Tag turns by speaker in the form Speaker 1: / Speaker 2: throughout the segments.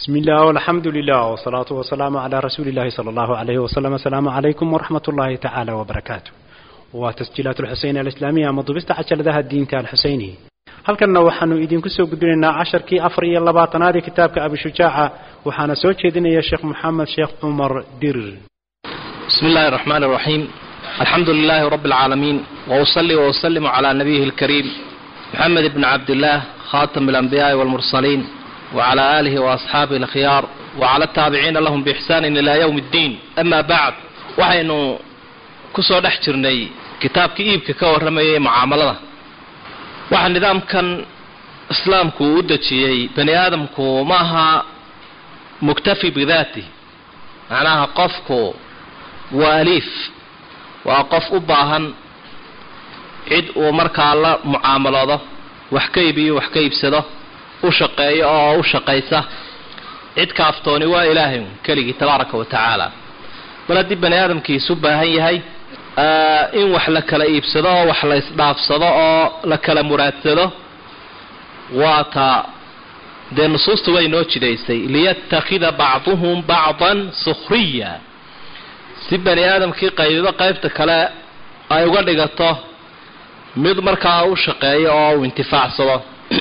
Speaker 1: بسم الله والحمد لله والصلاة والسلام على رسول الله صلى الله عليه وسلم السلام عليكم ورحمة الله تعالى وبركاته وتسجيلات الحسين الإسلامية مضبست عشر ذا الدين تال حسيني halkanna waxaanu idinku soo gudbinaynaa casharkii afar iyo labaatanaad ee kitaabka abishujaaca waxaana soo jeedinaya sheekh moxamed sheekh cumar dirir
Speaker 2: بسم الله الرحمن الرحيم الحمد لله رب العالمين وأصلي وأسلم على نبيه الكريم محمد بن عبد الله خاتم الأنبياء والمرسلين وعلى آله وأصحابه الخيار وعلى التابعين لهم بإحسان إلى يوم الدين أما بعد waxaynu kusoo dhex jirnay kitaabka iibka ka warramayay mucaamalada waxa nidaamkan islaamku uu u dejiyey bani aadamku maaha muktafi bidaati macnaha qofku waa aliif waa qof u baahan cid uu markaa la mucaamaloodo wax ka iibiyo wax ka iibsado u shaqeeyo oo u shaqaysa cid kaaftooni waa ilaahay keligii tabaaraka wa tacaala mar haddii bani aadamkiisu baahan yahay in wax la kala iibsado oo wax la isdhaafsado oo la kala muraadsado waa ta dee nusuustu way noo jidaysay liyatakida bacduhum bacdan sukhriya si bani aadamkii qaybiba qaybta kale ay uga dhigato mid markaa u shaqeeyo oo uu intifaacsado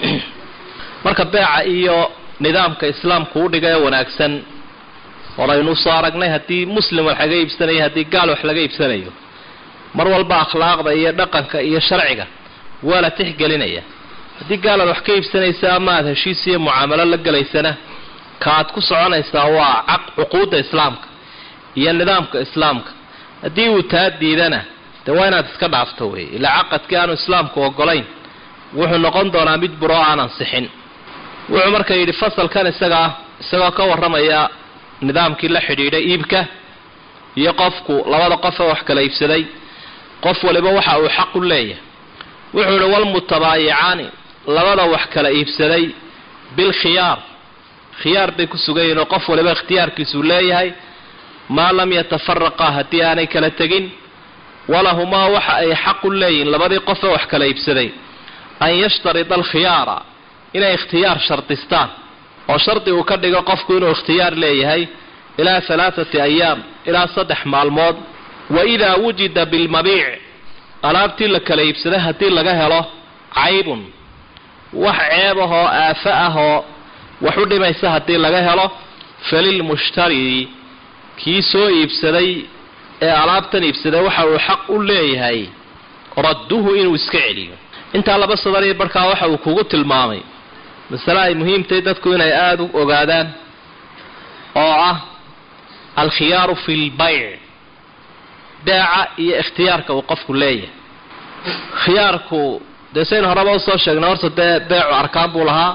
Speaker 2: marka beeca iyo nidaamka islaamku u dhiga ee wanaagsan horaynu usoo aragnay haddii muslim wax laga iibsanayo haddii gaal wax laga iibsanayo mar walba akhlaaqda iyo dhaqanka iyo sharciga waa la tixgelinaya haddii gaalaad wax ka iibsanaysa ama aad heshiis iyo mucaamalo la gelaysana kaaad ku soconaysaa waa cuquudda islaamka iyo nidaamka islaamka haddii uu taa diidana dee waa inaad iska dhaafto wey ilaa caqadkii aanu islaamku ogolayn wuxuu noqon doonaa mid buro aan ansixin wuxuu marka yidhi fasalkan isagaa isagoo ka warramaya nidaamkii la xidhiidhay iibka iyo qofku labada qof ee wax kala iibsaday qof waliba waxa uu xaq u leeyahay wuxuu yihi walmutabaayicaani labada wax kala iibsaday bilkhiyaar khiyaar bay ku sugan yihin oo qof waliba ikhtiyaarkiisuu leeyahay maa lam yatafaraqa haddii aanay kala tegin walahumaa waxa ay xaq u leeyihin labadii qof ee wax kala iibsaday an yashtarida alkhiyaara inay ikhtiyaar shardistaan oo shardi uu ka dhigo qofku inuu ikhtiyaar leeyahay ilaa halaathati ayaam ilaa saddex maalmood wa idaa wujida bilmabiic alaabtii la kala iibsaday haddii laga helo caybun wax ceeb ah oo aafo ah oo wax u dhimaysa haddii laga helo falilmushtari kii soo iibsaday ee alaabtan iibsaday waxa uu xaq u leeyahay radduhu inuu iska celiyo intaa laba sadar iyo barkaa waxa uu kugu tilmaamay masale ay muhiimtahay dadku inay aada u ogaadaan oo ah alkhiyaaru fi lbayc beeca iyo ikhtiyaarka uu qofku leeyahay khiyaarku dee saynu horeba usoo sheegnay horta dee beecu arkaan buu lahaa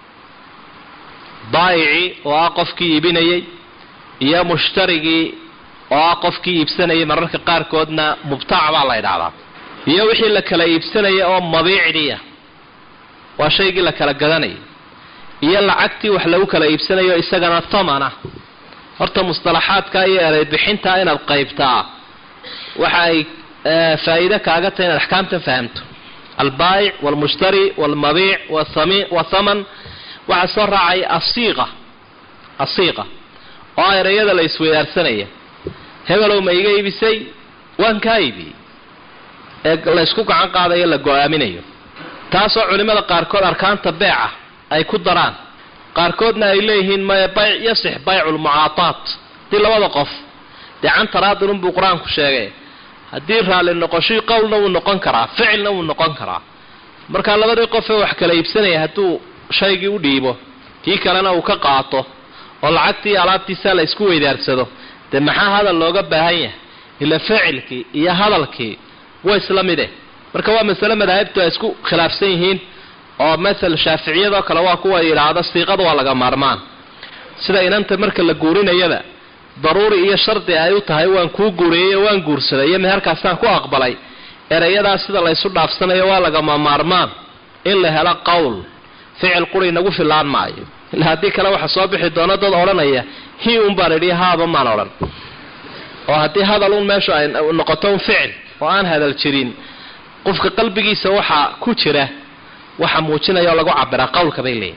Speaker 2: baayicii oo ah qofkii iibinayay iyo mushtarigii oo ah qofkii iibsanayay mararka qaarkoodna mubtaac baa la ydhahdaa iyo wixii la kala iibsanaya oo mabiicdiia waa shaygii la kala gadanayay iyo lacagtii wax lagu kala iibsanayo isagana tamana horta mustalaxaadka iyo ereybixinta inaad qaybtaa waxa ay faa'iide kaaga tahay inaad axkaamtan fahamto albaayic walmushtari walmabiic wathaman waxaa soo raacay asiiqa asiiqa oo ah ereyada la isweydaarsanaya hebelow ma iga iibisay waan kaa iibiyey ee la ysku gacan qaadayo la go-aaminayo taasoo culimmada qaarkood arkaanta beeca ay ku daraan qaarkoodna ay leeyihiin maya bayc yasix baycu lmucaataat haddii labada qof dee cantaraadin unbuu qur-aanku sheegay haddii raalli noqoshii qowlna wuu noqon karaa ficilna wuu noqon karaa marka labadii qof ee wax kala iibsanaya hadduu shaygii u dhiibo kii kalena uu ka qaato oo lacagtii alaabtiisa la isku weydaarsado dee maxaa hadal looga baahan yahay ila ficilkii iyo hadalkii way isla mide marka waa masale madaahibtu ay isku khilaafsan yihiin oo masal shaaficiyadoo kale waa kuwa yidhaahda siiqada waa laga maarmaan sida inanta marka la guurinayaba daruuri iyo shardi ay u tahay waan kuu guuriyey oo waan guursaday iyo meherkaasaan ku aqbalay ereyadaas sida laysu dhaafsanayo waa lagama maarmaan in la helo qowl ficil quri nagu filaan maayo ila haddii kale waxa soo bixi doona dad odhanaya hi un baan idhi haaba maan odhan oo haddii hadal un meeshu ay noqoto un ficil oo aan hadal jirin qofka qalbigiisa waxaa ku jira waxa muujinaya oo lagu cabiraa qowlka bay leeyihin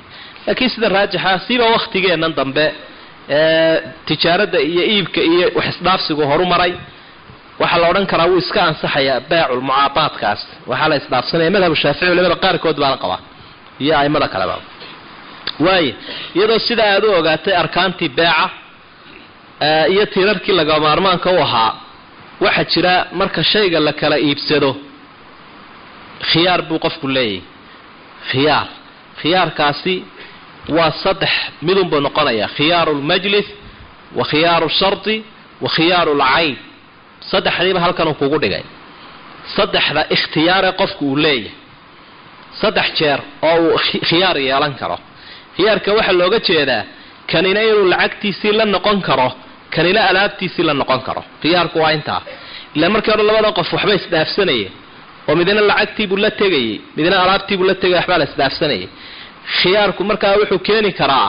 Speaker 2: laakiin sida raajixa siba waktigeennan dambe ee tijaaradda iyo iibka iyo wax isdhaafsigu horu maray waxaa la odhan karaa wuu iska ansaxayaa beecul mucaabaadkaas waxaa la isdhaafsanaya madhabu shaafici culimada qaarkood baana qabaa iyo aimada kaleba waayo iyadoo sidaa aad u ogaatay arkaantii beeca iyo tiirarkii laga maarmaanka u ahaa waxaa jira marka shayga la kala iibsado khiyaar buu qofku leeyahay khiyaar khiyaarkaasi waa saddex midunbuu noqonaya khiyaaru lmajlis wa khiyaaru shardi wa khiyaaru lcayn saddexdiiba halkan uu kugu dhigay saddexda ikhtiyaare qofku uu leeyahay saddex jeer oo uu khiyaar yeelan karo khiyaarka waxaa looga jeedaa kanina inuu lacagtiisii la noqon karo kanina alaabtiisii la noqon karo khiyaarku waa intaa ilaa markii hore labada qof waxba isdhaafsanayay oo midna lacagtiibuu la tegayay midna alaabtiibuu la tegay waxbaa la isdhaafsanayay khiyaarku markaa wuxuu keeni karaa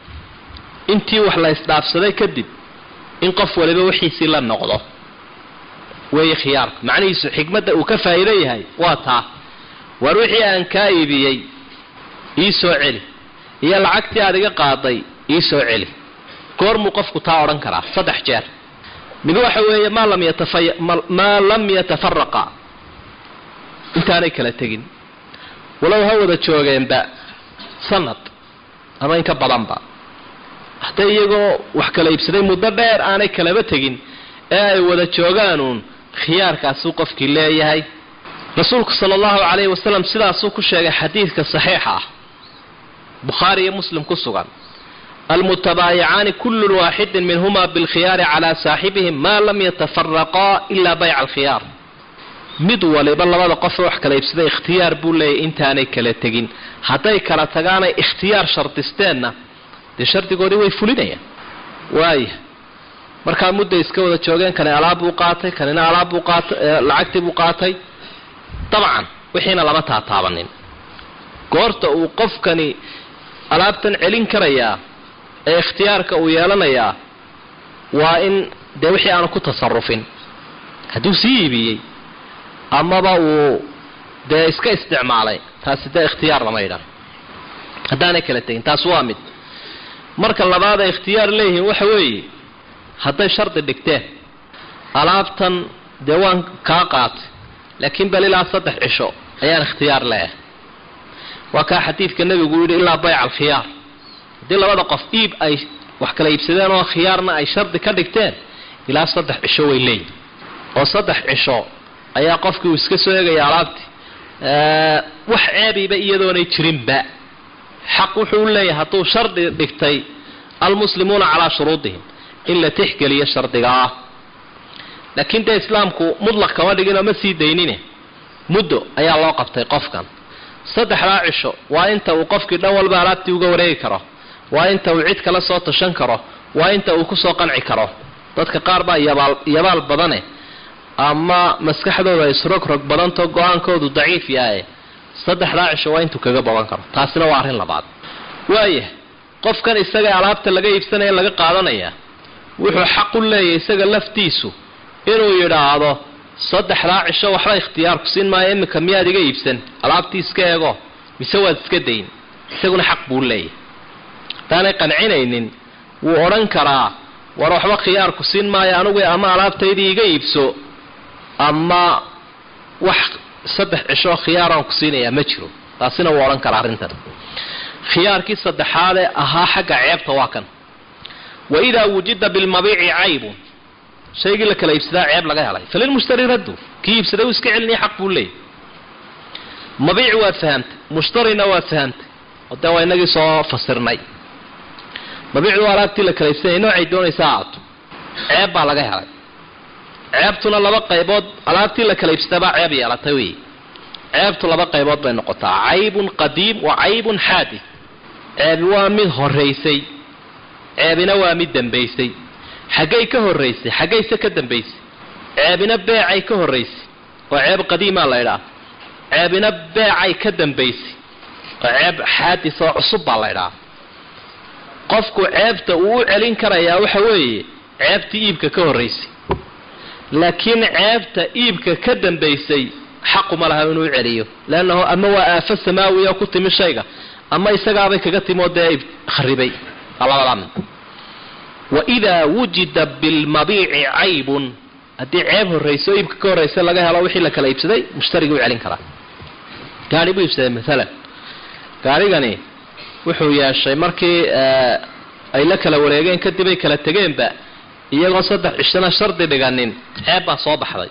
Speaker 2: intii wax la isdhaafsaday kadib in qof waliba wixiisii la noqdo weeye khiyaarku macnihiisu xikmadda uu ka faa'iido yahay waa taa waar wixii aan kaa iibiyey ii soo celi iyo lacagtii aad iga qaaday ii soo celi goormuu qofku taa odhan karaa saddex jeer mid waxa weeye maa lam yatafa- maa lam yatafaraqa intaanay kala tegin walow ha wada joogeenba sanad ama in ka badanba hadday iyagoo wax kala iibsaday muddo dheer aanay kalaba tegin ee ay wada joogaanuun khiyaarkaasuu qofkii leeyahay rasuulku sala allahu calayhi wasalam sidaasuu ku sheegay xadiidka saxiixa ah bukhaari iyo muslim ku sugan almutabaayicaani kullu waaxidin minhuma bilkhiyaari calaa saaxibihim maa lam yatafaraqaa ilaa bayca alkhiyaar mid waliba labada qofe wax kala iibsaday ikhtiyaar buu leeyahy intaanay kala tegin hadday kala tagaanay ikhtiyaar shardisteenna dee shardigoodii way fulinayaan waaya markaa mudday iska wada joogeen kani alaab buu qaatay kanina alaab buu qaatay lacagtii buu qaatay dabcan wixiina lama taataabanin goorta uu qofkani alaabtan celin karayaa ee ikhtiyaarka uu yeelanayaa waa in dee wixii aanu ku tasarufin hadduu sii iibiyey amaba uu dee iska isticmaalay taasi dee ikhtiyaar lama yidhan haddaanay kala tegin taas waa mid marka labaad ay ikhtiyaar leeyihiin waxa weeye hadday shardi dhigteen alaabtan dee waan kaa qaatay laakiin bal ilaa saddex cisho ayaan ikhtiyaar leeyahay waa kaa xadiidka nebigu yidhi ilaa bayca alkhiyaar haddii labada qof iib ay wax kala iibsadeen oo khiyaarna ay shardi ka dhigteen ilaa saddex cisho way leeyihin oo saddex cisho ayaa qofkii uu iska soo egaya alaabtii wax ceebiba iyadoonay jirinba xaq wuxuu u leeyahay hadduu shardi dhigtay almuslimuuna calaa shuruudihim in la tixgeliyo shardiga ah laakiin dee islaamku mutlaq kama dhiginoo ma sii daynine muddo ayaa loo qabtay qofkan saddexdaa cisho waa inta uu qofkii dhan walba alaabtii uga wareegi karo waa inta uu cid kala soo tashan karo waa inta uu kusoo qanci karo dadka qaar baa yabaal yabaal badane ama maskaxdooda isrogrog badanto go-aankoodu daciif yahay saddexdaa cisho waa intuu kaga baban karo taasina waa arrin labaad waaya qofkan isaga alaabta laga iibsanaya laga qaadanaya wuxuu xaq u leeyahay isaga laftiisu inuu yidhaahdo saddexdaa cisho waxba ikhtiyaarku siin maayo iminka miyaad iga iibsan alaabtii iska eego mise waad iska dayn isaguna xaq buu leeyahay haddaanay qancinaynin wuu odhan karaa war waxba khiyaarku siin maayo anugu ama alaabtaydii iga iibso ama wax saddex cisho khiyaaraan ku siinayaa ma jiro taasina wuu odhan karaa arrintan khiyaarkii saddexaadee ahaa xagga ceebta waa kan wa idaa wujida bilmabiici caybun shaygii la kala iibsadaa ceeb laga helay falilmushtari raddu kii iibsaday uu iska celinaya xaq buu leeyahy mabiic waad fahamtay mushtarina waad fahamtay oo dee waa inagii soo fasirnay mabiicdu waa alaabtii la kala iibsanaya noocay doonaysa aato ceeb baa laga helay ceebtuna laba qaybood alaabtii la kala iibsadabaa ceeb yeelatay wey ceebtu laba qaybood bay noqotaa caybun qadiim wa caybun xaadid ceebi waa mid horaysay ceebina waa mid dambaysay xaggay ka horaysay xaggayse ka dambaysay ceebina beecay ka horaysay oo ceeb qadiimaa la ydhaha ceebina beecay ka dambaysay oo ceeb xaadis oo cusub baa la ydhaha qofku ceebta uu u celin karayaa waxa weeye ceebtii iibka ka horaysay laakiin ceebta iibka ka dambaysay xaquma laha inuu celiyo leannahu ama waa aafo samaawiya ku timi shayga ama isagaabay kaga timo dee kharibay labadaa mid waidaa wujida bilmabiici caybun haddii ceeb horrayso iibka ka horraysa laga helo wixii la kala iibsaday mushtarigii u celin karaa gaari buu iibsaday maalan gaarigani wuxuu yeeshay markii ay la kala wareegeen kadib ay kala tegeenba iyagoo saddex cishana shardi dhiganin ceeb baa soo baxday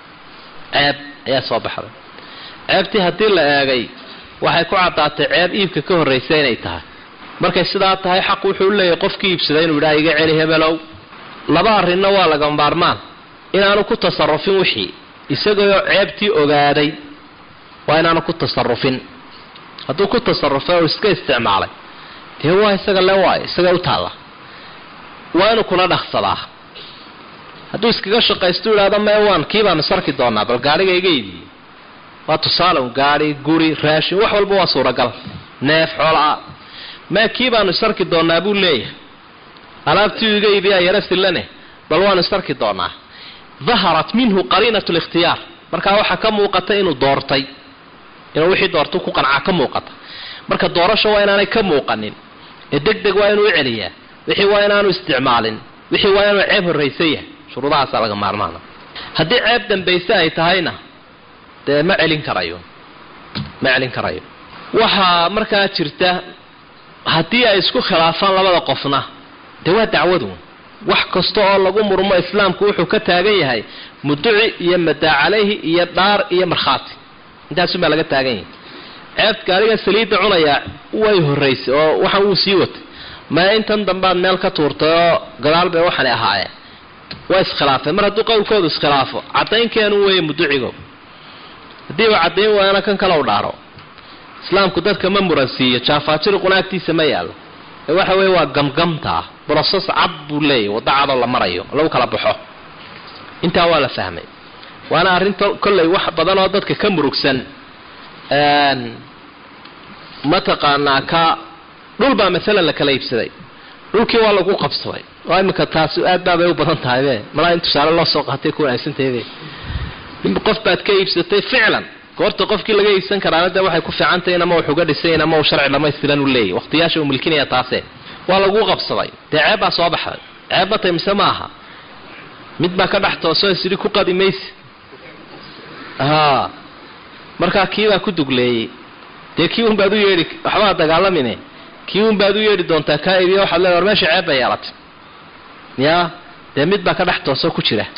Speaker 2: ceeb ayaa soo baxday ceebtii haddii la eegay waxay ku caddaatay ceeb iibka ka horraysa inay tahay markay sidaa tahay xaq wuxuu u leeyahay qofkii iibsaday inuu yidhaha iga celi hebelow laba arrinna waa laga maarmaan inaanu ku tasarufin wixii isagoo ceebtii ogaaday waa inaanu ku tasarufin hadduu ku tasarufay oo iska isticmaalay dee waa isaga le waayo isaga u taalla waa inuu kula dhaqsadaa hadduu iskaga shaqaysto idhahdo mee waan kii baanu sarki doonaa bal gaadhiga iga iibiyey waa tusaale un gaadhi guri raashin wax walba waa suuragal neef xoolaa mee kii baanu sarki doonaa buu leeyahay alaabtii iga iibiyaa yaro sillane bal waanu sarki doonaa daharat minhu qariinat likhtiyaar markaa waxaa ka muuqata inuu doortay inuu wixii doorta ku qancaa ka muuqata marka doorasho waa inaanay ka muuqanin ee deg deg waa inuu u celiyaa wixii waa inaanu isticmaalin wixii waa inuu ceeb horraysan yahay shuruudahaasaa laga maarmaana haddii ceeb dambayse ay tahayna dee ma celin karayo ma celin karayo waxaa markaa jirta haddii ay isku khilaafaan labada qofna dee waa dacwadu wax kasta oo lagu murmo islaamku wuxuu ka taagan yahay muduci iyo madaa calayhi iyo dhaar iyo markhaati intaasuunbaa laga taagan yahay ceebta gaariga saliidda cunayaa way horraysay oo waxan wuu sii watay maya intan dambaad meel ka tuurtay oo gadaal bay waxani ahaayeen waa iskhilaafeen mar hadduu qowlkoodu iskhilaafo caddaynkeenu weeye muducigo haddiiba caddayn waayana kan kale u dhaaro islaamku dadka ma muransiiyo jaafaajiriquna agtiisa ma yaallo ee waxa weeye waa gamgamtaa broses cad buu leeyahy waddo cadoo la marayo lagu kala baxo intaa waa la fahmay waana arrinta kollay wax badan oo dadka ka murugsan mataqaanaa ka dhul baa maalan la kala iibsaday dhulkii waa lagu qabsaday oo iminka taasi aad baabay u badan tahay be malaa in tusaale loo soo qaatay ku wanaagsantahyde qof baad ka iibsatay ficlan goorta qofkii laga iibsan karaana dee waxay ku fiicantahy in ama wax uga dhisayn ama uu sharci dhamaystiran u leeyahy waqtiyaasha uu milkinaya taase waa lagu qabsaday dee ceeb baa soo baxday ceeb batay mise ma aha mid baa ka dhex toosoo isidhi ku qadi maysi haa markaa kiibaa ku dugleeyey dee kii un baad u yeedhi waxbaa dagaalamine kii un baad u yeedhi doontaa kaa iibiya waxaad leedahay war meesha ceeb bay yeelatay yaa dee mid baa ka dhex toosoo ku jira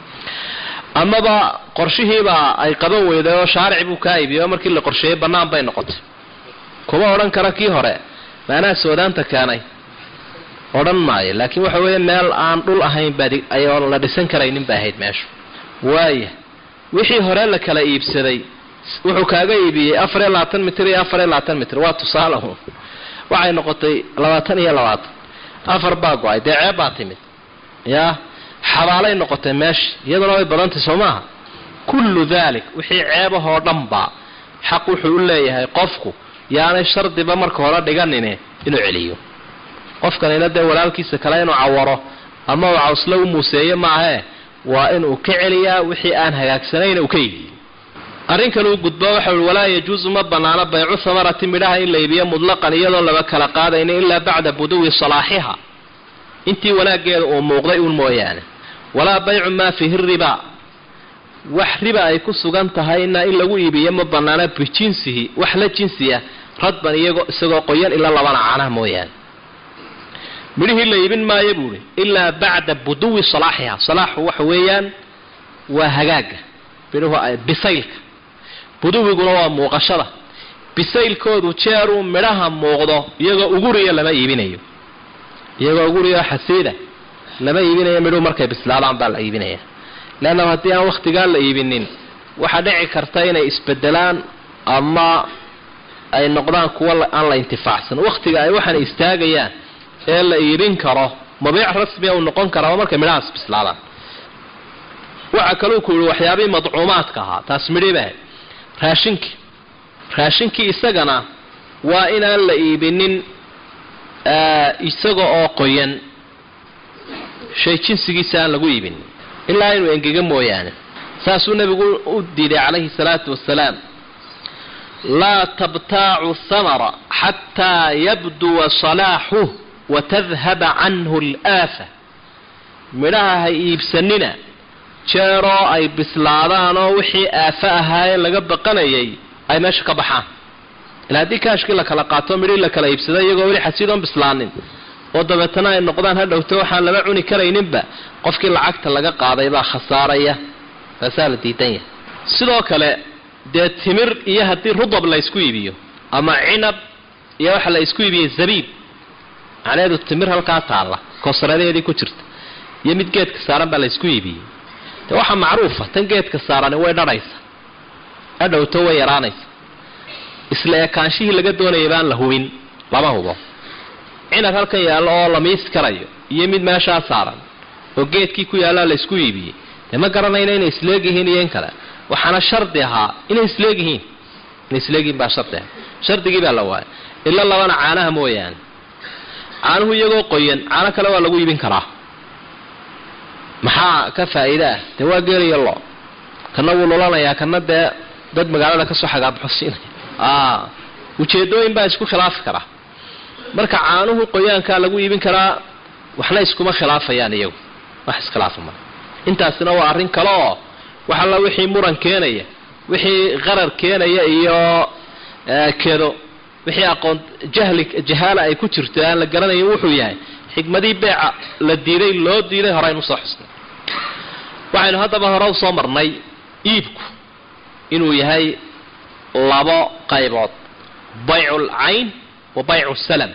Speaker 2: amaba qorshihiibaa ay qaban weyday oo shaarici buu kaa iibiyay oo markii la qorsheeyey bannaan bay noqotay kuma odhan kara kii hore maanaa soodaanta keenay odhan maayo laakiin waxa weeye meel aan dhul ahayn baayoo la dhisan karaynin bay ahayd meeshu waaya wixii hore la kala iibsaday wuxuu kaaga iibiyey afar iyo labaatan mitir iyo afar iyo labaatan mitir waa tusaale un waxay noqotay labaatan iyo labaatan afar baa go-ay dee ceeb baa timid yaa xabaalay noqotay meesha iyaduna way badantay soo maaha kullu dalik wixii ceebahoo dhanba xaq wuxuu u leeyahay qofku yaanay shardiba marka hore dhiganine inuu celiyo qofkanina dee walaalkiisa kale inuu cawaro ama uu cawsle u muuseeyo maahee waa inuu ka celiyaa wixii aan hagaagsanayn uu ka iibiyo arrin kale uu gudbo waxa ui walaa yajuusu ma banaano baycu hamarati midhaha in la iibiyo mudlaqan iyadoon laba kala qaadayni ilaa bacda buduwi salaaxiha intii wanaaggeeda uu muuqday uun mooyaane walaa baycu maa fiihi ribaa wax riba ay ku sugan tahayna in lagu iibiyo ma banaana bijinsihi wax la jinsiya radban iyagoo isagoo qoyan ilaa labana caanaha mooyaane midhihii la iibin maayo buuhi ilaa bacda buduwi salaaxiha salaaxu waxa weeyaan waa hagaaga midhuhu bisaylka buduwiguna waa muuqashada bisaylkoodu jeeruu midhaha muuqdo iyagoo uguriya lama iibinayo iyagoo uguriya xasiida lama iibinayo midhuhu markay bislaadaan baa la iibinaya leanna haddii aan wakhtigaa la iibinin waxaa dhici karta inay isbedelaan ama ay noqdaan kuwa aan la intifaacsan wakhtiga ay waxaana istaagayaan ee la iibin karo mabiic rasmiya uu noqon karaa markay midhahaas bislaadaan waxaa kaluu ku yihi waxyaabihii madcuumaadka ahaa taas midhiba raashinkii raashinkii isagana waa inaan la iibinin isaga oo qoyan shay jinsigiisa aan lagu iibinin ilaa inuu engega mooyaane saasuu nebigu u diiday calayhi salaatu wasalaam laa tabtaacu thamara xataa yabduwa salaaxuh watadhaba canhu alaafa midhaha ha iibsanina jeeroo ay bislaadaan oo wixii aafo ahaayee laga baqanayay ay meesha ka baxaan ila haddii kaashkii la kala qaato midhii la kala iibsada iyagoo weli xasiidoon bislaanin oo dabeetana ay noqdaan ha dhowto waxaan lama cuni karayninba qofkii lacagta laga qaaday baa khasaaraya taasaa la diidan yahay sidoo kale dee timir iyo haddii rudab la ysku iibiyo ama cinab iyo waxa la isku iibiyey zabiib macnaheedu timir halkaa taalla koosaradeedii ku jirta iyo mid geedka saaran baa la ysku iibiyey de waxaa macruufa tan geedka saarani way dhadhaysa adhowto way yaraanaysa isla ekaanshihii laga doonaya baan la hubin lama hubo cinab halkan yaallo oo la miisi karayo iyo mid meeshaa saaran oo geedkii ku yaallaa la ysku iibiyey dee ma garanayna inay isleegyihiin iyo in kale waxaana shardi ahaa inay isleegyihiin inay isleegyihiin baa shardi ahaa shardigii baa la waayay ila labana caanaha mooyaane caanuhu iyagoo qoyan caano kale waa lagu iibin karaa maxaa ka faa'iida ah dee waa geeliyo lo kana wuu lulanayaa kana dee dad magaalada kasoo xagaabaxosiinaya ujeedooyin baa isku khilaafi karaa marka caanuhu qoyaankaa lagu iibin karaa waxna iskuma khilaafayaan iyagu wax iskhilaafa mara intaasina waa arrin kale oo wax alla wixii muran keenaya wixii qarar keenaya iyo kedo wixii aqoon jahli jahaala ay ku jirto aan la garanayin wuxuu yahay xikmadii beeca la diiday loo diiday horeynu soo xusnay waxaynu haddaba hore usoo marnay iibku inuu yahay labo qaybood baycu lcayn wa baycu salam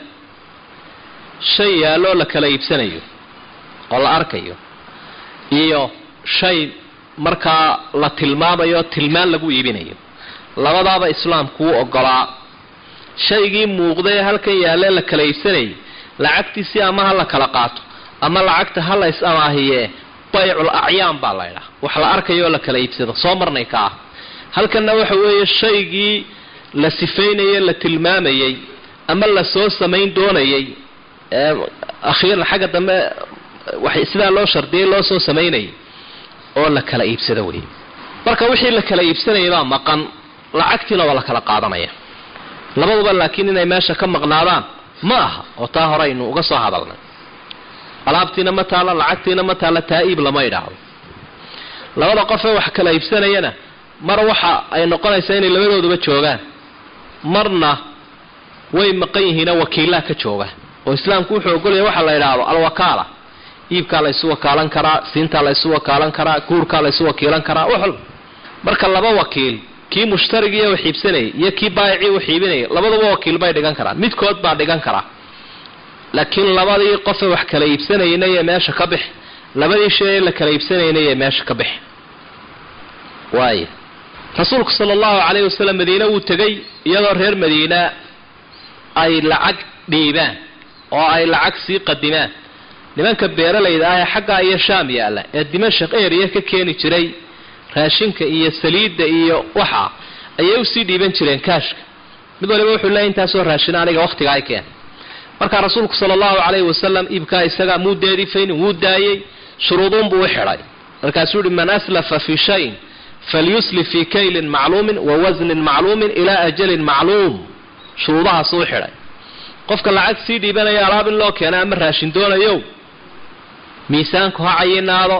Speaker 2: shay yaaloo la kala iibsanayo oo la arkayo iyo shay markaa la tilmaamayo tilmaan lagu iibinayo labadaaba islaamku wuu ogolaa shaygii muuqdae halkan yaalee la kala iibsanayay lacagtiisii ama ha la kala qaato ama lacagta ha la is amaahiyee baycul acyaan baa laydhaha wax la arkayooo la kala iibsado soo marnay ka ah halkanna waxa weeye shaygii la sifaynaye la tilmaamayey ama la soo samayn doonayay akhiiran xagga dambe sidaa loo shardiyay loo soo samaynayay oo la kala iibsado wey marka wixii la kala iibsanayay baa maqan lacagtiina waa la kala qaadanaya labaduba laakiin inay meesha ka maqnaadaan ma aha oo taa hore aynu uga soo hadalnay alaabtiina ma taalla lacagtiina ma taalla taa iib lama idhaahdo labada qofee wax kala iibsanayana mar waxa ay noqonaysaa inay labadooduba joogaan marna way maqan yihiinoo wakiillaha ka jooga oo islaamku wuxuu ogolaya waxa la idhaahdo alwakaala iibkaa la ysu wakaalan karaa siintaa la ysu wakaalan karaa guurkaa la ysu wakiilan karaa wax walba marka laba wakiil kii mushtarigiiy wax iibsanayay iyo kii baayicii wax iibinayay labaduba wakiil bay dhigan karaan midkood baa dhigan karaa laakiin labadii qofe wax kala iibsanayna iyo meesha ka bix labadii shay la kala iibsanayna iyo meesha ka bix waaya rasuulku sala allahu calayhi wasalam madiine wuu tegay iyadoo reer madiina ay lacag dhiibaan oo ay lacag sii qadimaan nimanka beeralayda ah ee xaggaa iyo shaam yaalla ee dimashaq eriya ka keeni jiray raashinka iyo saliidda iyo waxa ayay usii dhiiban jireen kaashka mid waliba wuxuu leeya intaasoo raashina aniga wakhtiga ay keen markaa rasuulku sala allahu calayhi wasalam iibkaa isagaa muu deedifaynin wuu daayey shuruuduunbuu u xidhay markaasuu yihi man aslafa fii shayin falyuslif fii kaylin macluumin wa wasnin macluumin ilaa ajalin macluum shuruudahaasuu u xidhay qofka lacag sii dhiibanaya alaab in loo keena ama raashin doonayo miisaanku ha cayinaado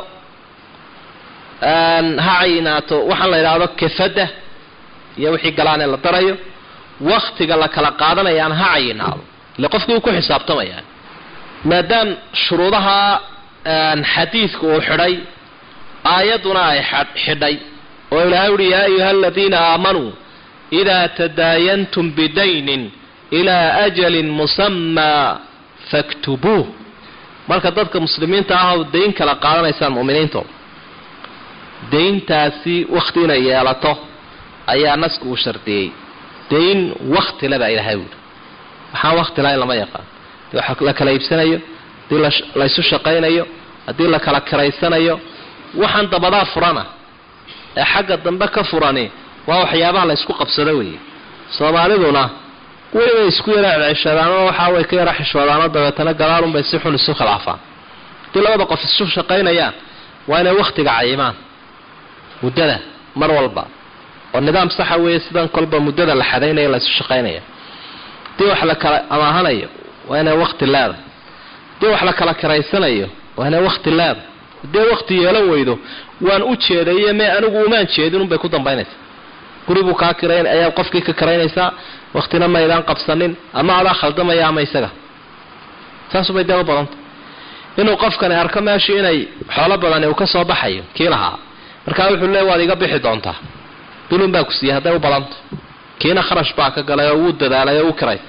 Speaker 2: ha cayinaato waxaan la idhaahdo kafada iyo wixii galaanee la darayo waktiga la kala qaadanayaan ha cayinaado ile qofkii uu ku xisaabtamayaan maadaam shuruudaha xadiidku uu xidhay aayadduna ay xidhay oo ilaahay uhi yaa ayuha aladiina aamanuu idaa tadaayantum bidaynin ilaa ajalin musamaa faktubuuh marka dadka muslimiinta ah oo dayn kala qaadanaysaan mu'miniinto dayntaasi wakhti inay yeelato ayaa nasku uu shardiyey dayn wakhtile baa ilaahay wuli waxaan wakti lahayn lama yaqaan hadii wax la kala iibsanayo haddii laysu shaqaynayo haddii la kala kiraysanayo waxaan dabadaa furana ee xagga dambe ka furani waa waxyaabaha la ysku qabsado weeye soomaaliduna welibay isku yara ceceshadaanoo waxaa way ka yara xishoodaanoo dabeetana gadaalunbay si xun isu khilaafaan haddii labada qof isu shaqaynayaan waa inay wakhtiga cayimaan muddada mar walba oo nidaam saxa weeye sidan kolba muddada la xadaynaya la isu shaqaynaya hadii wax la kala amaahanayo waa inay wakti leedahay hadii wax la kala karaysanayo waa inay wakti leedahay haddii wakti yeelan weydo waan u jeedayo mee anigu umaan jeedin unbay ku dambaynaysaa guri buu kaa kirayn ayaa qofkii ka karaynaysaa waktina maydaan qabsanin ama adaa khaldamaya ama isaga saasubay dee u badanta inuu qofkani arko meeshu inay xoolo badani uu ka soo baxayo kii lahaa markaa wuxuu leey waad iga bixi doontaa dulun baa ku siiyey hadday u badanta kiina kharash baa ka galay oo wuu dadaalay oo u kiray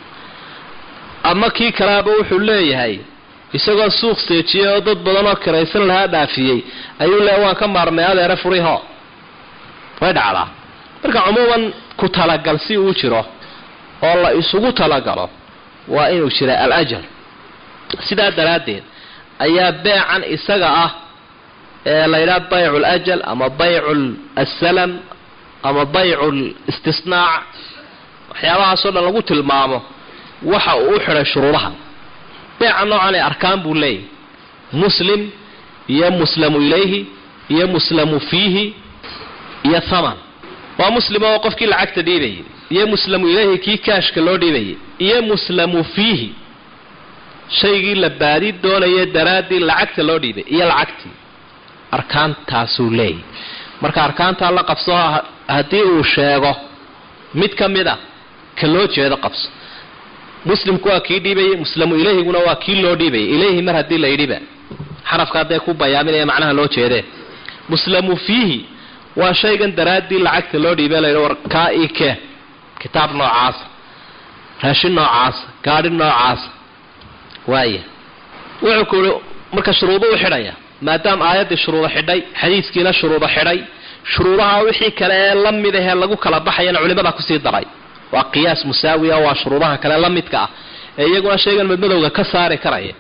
Speaker 2: ama kii kalaaba wuxuu leeyahay isagoo suuq seejiyey oo dad badan oo kiraysan lahaa dhaafiyey ayuu leeya waan ka maarmay adeere furiho way dhacdaa marka cumuuman ku talagal si uu jiro oo la isugu talagalo waa inuu jira al-ajal sidaa daraaddeed ayaa beecan isaga ah ee la yidhaha baycu alajal ama baycu assalam ama baycu listisnaac waxyaabahaasoo dhan lagu tilmaamo waxa uu u xidhay shuruudaha beeca noocan ee arkaan buu leeyahy muslim iyo muslamu ilayhi iyo muslamu fiihi iyo thaman waa muslim oo qofkii lacagta dhiibayay iyo muslamu ilayhi kii kaashka loo dhiibayay iyo muslamu fiihi shaygii la baadi doonaya daraaddii lacagta loo dhiibay iyo lacagtii arkaantaasuu leeyahy marka arkaantaa la qabso haddii uu sheego mid ka mid a ka loo jeedo qabso muslimku waa kii dhiibayay muslamu ilayhiguna waa kii loo dhiibayay ilayhi mar haddii la yidhiba xarafka hadday ku bayaaminaya macnaha loo jeedee muslamu fiihi waa shaygan daraaddii lacagta loo dhiibay layidhi war kaa ii kee kitaab noocaasa raashin noocaasa gaadhi noocaasa waaya wuxuu ku yihi marka shuruudo u xidhaya maadaama aayaddii shuruudo xidhay xadiiskiina shuruudo xidhay shuruudaha wixii kale ee la mid ahee lagu kala baxayana culimadaa kusii daray waa qiyaas musaawi ah waa shuruudaha kale la midka ah ee iyaguna shaygan madmadowga ka saari karaya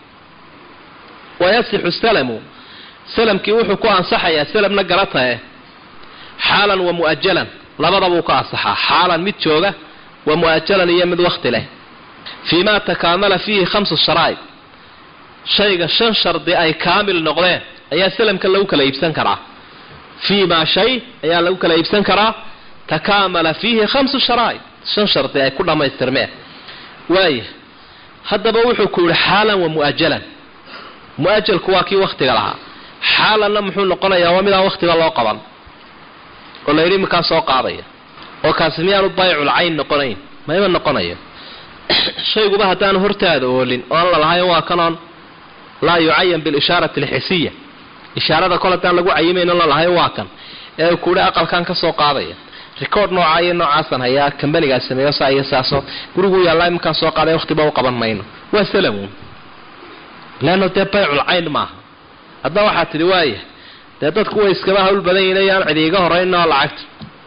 Speaker 2: wayasixu salamu salamkii wuxuu ku ansaxayaa salamna garatae xaalan wa mu'ajalan labadabuu ka ansaxaa xaalan mid jooga wa mu'ajalan iyo mid wakti leh fii ma takaamala fiihi khamsu sharaa'id shayga shan shardi ay kaamil noqdeen ayaa salamka lagu kala iibsan karaa fii maa shay ayaa lagu kala iibsan karaa takaamala fiihi khamsu sharaa'id shan shardi ay ku dhammaystirmeen waaya haddaba wuxuu ku yihi xaalan wa mu'ajalan mu'ajalku waa kii waktiga lahaa xaalanna muxuu noqonayaa waa midaan waktiga loo qaban oo la yidhi iminkaa soo qaadaya oo kaasi miyaanu baycul cayn noqonayn mayma noqonayo shayguba haddaanu hortaada oolin oo aan la lahayn waa kanoon laa yucayan bilishaarati alxisiya ishaarada kol haddaan lagu cayimayn la lahayn waa kan ee kuuhi aqalkan ka soo qaadaya record noocaa iyo noocaasan hayaa kambanigaa sameeyo saa iyo saasoo guriguu yaallaa iminkaan soo qaaday waqtiba u qaban mayno waa salamuun leanno dee baycul cayn maaha haddana waxaa tidhi waaya dee dadku way iskaba hawl badan yihin yaan cidi iga horraynoo lacagta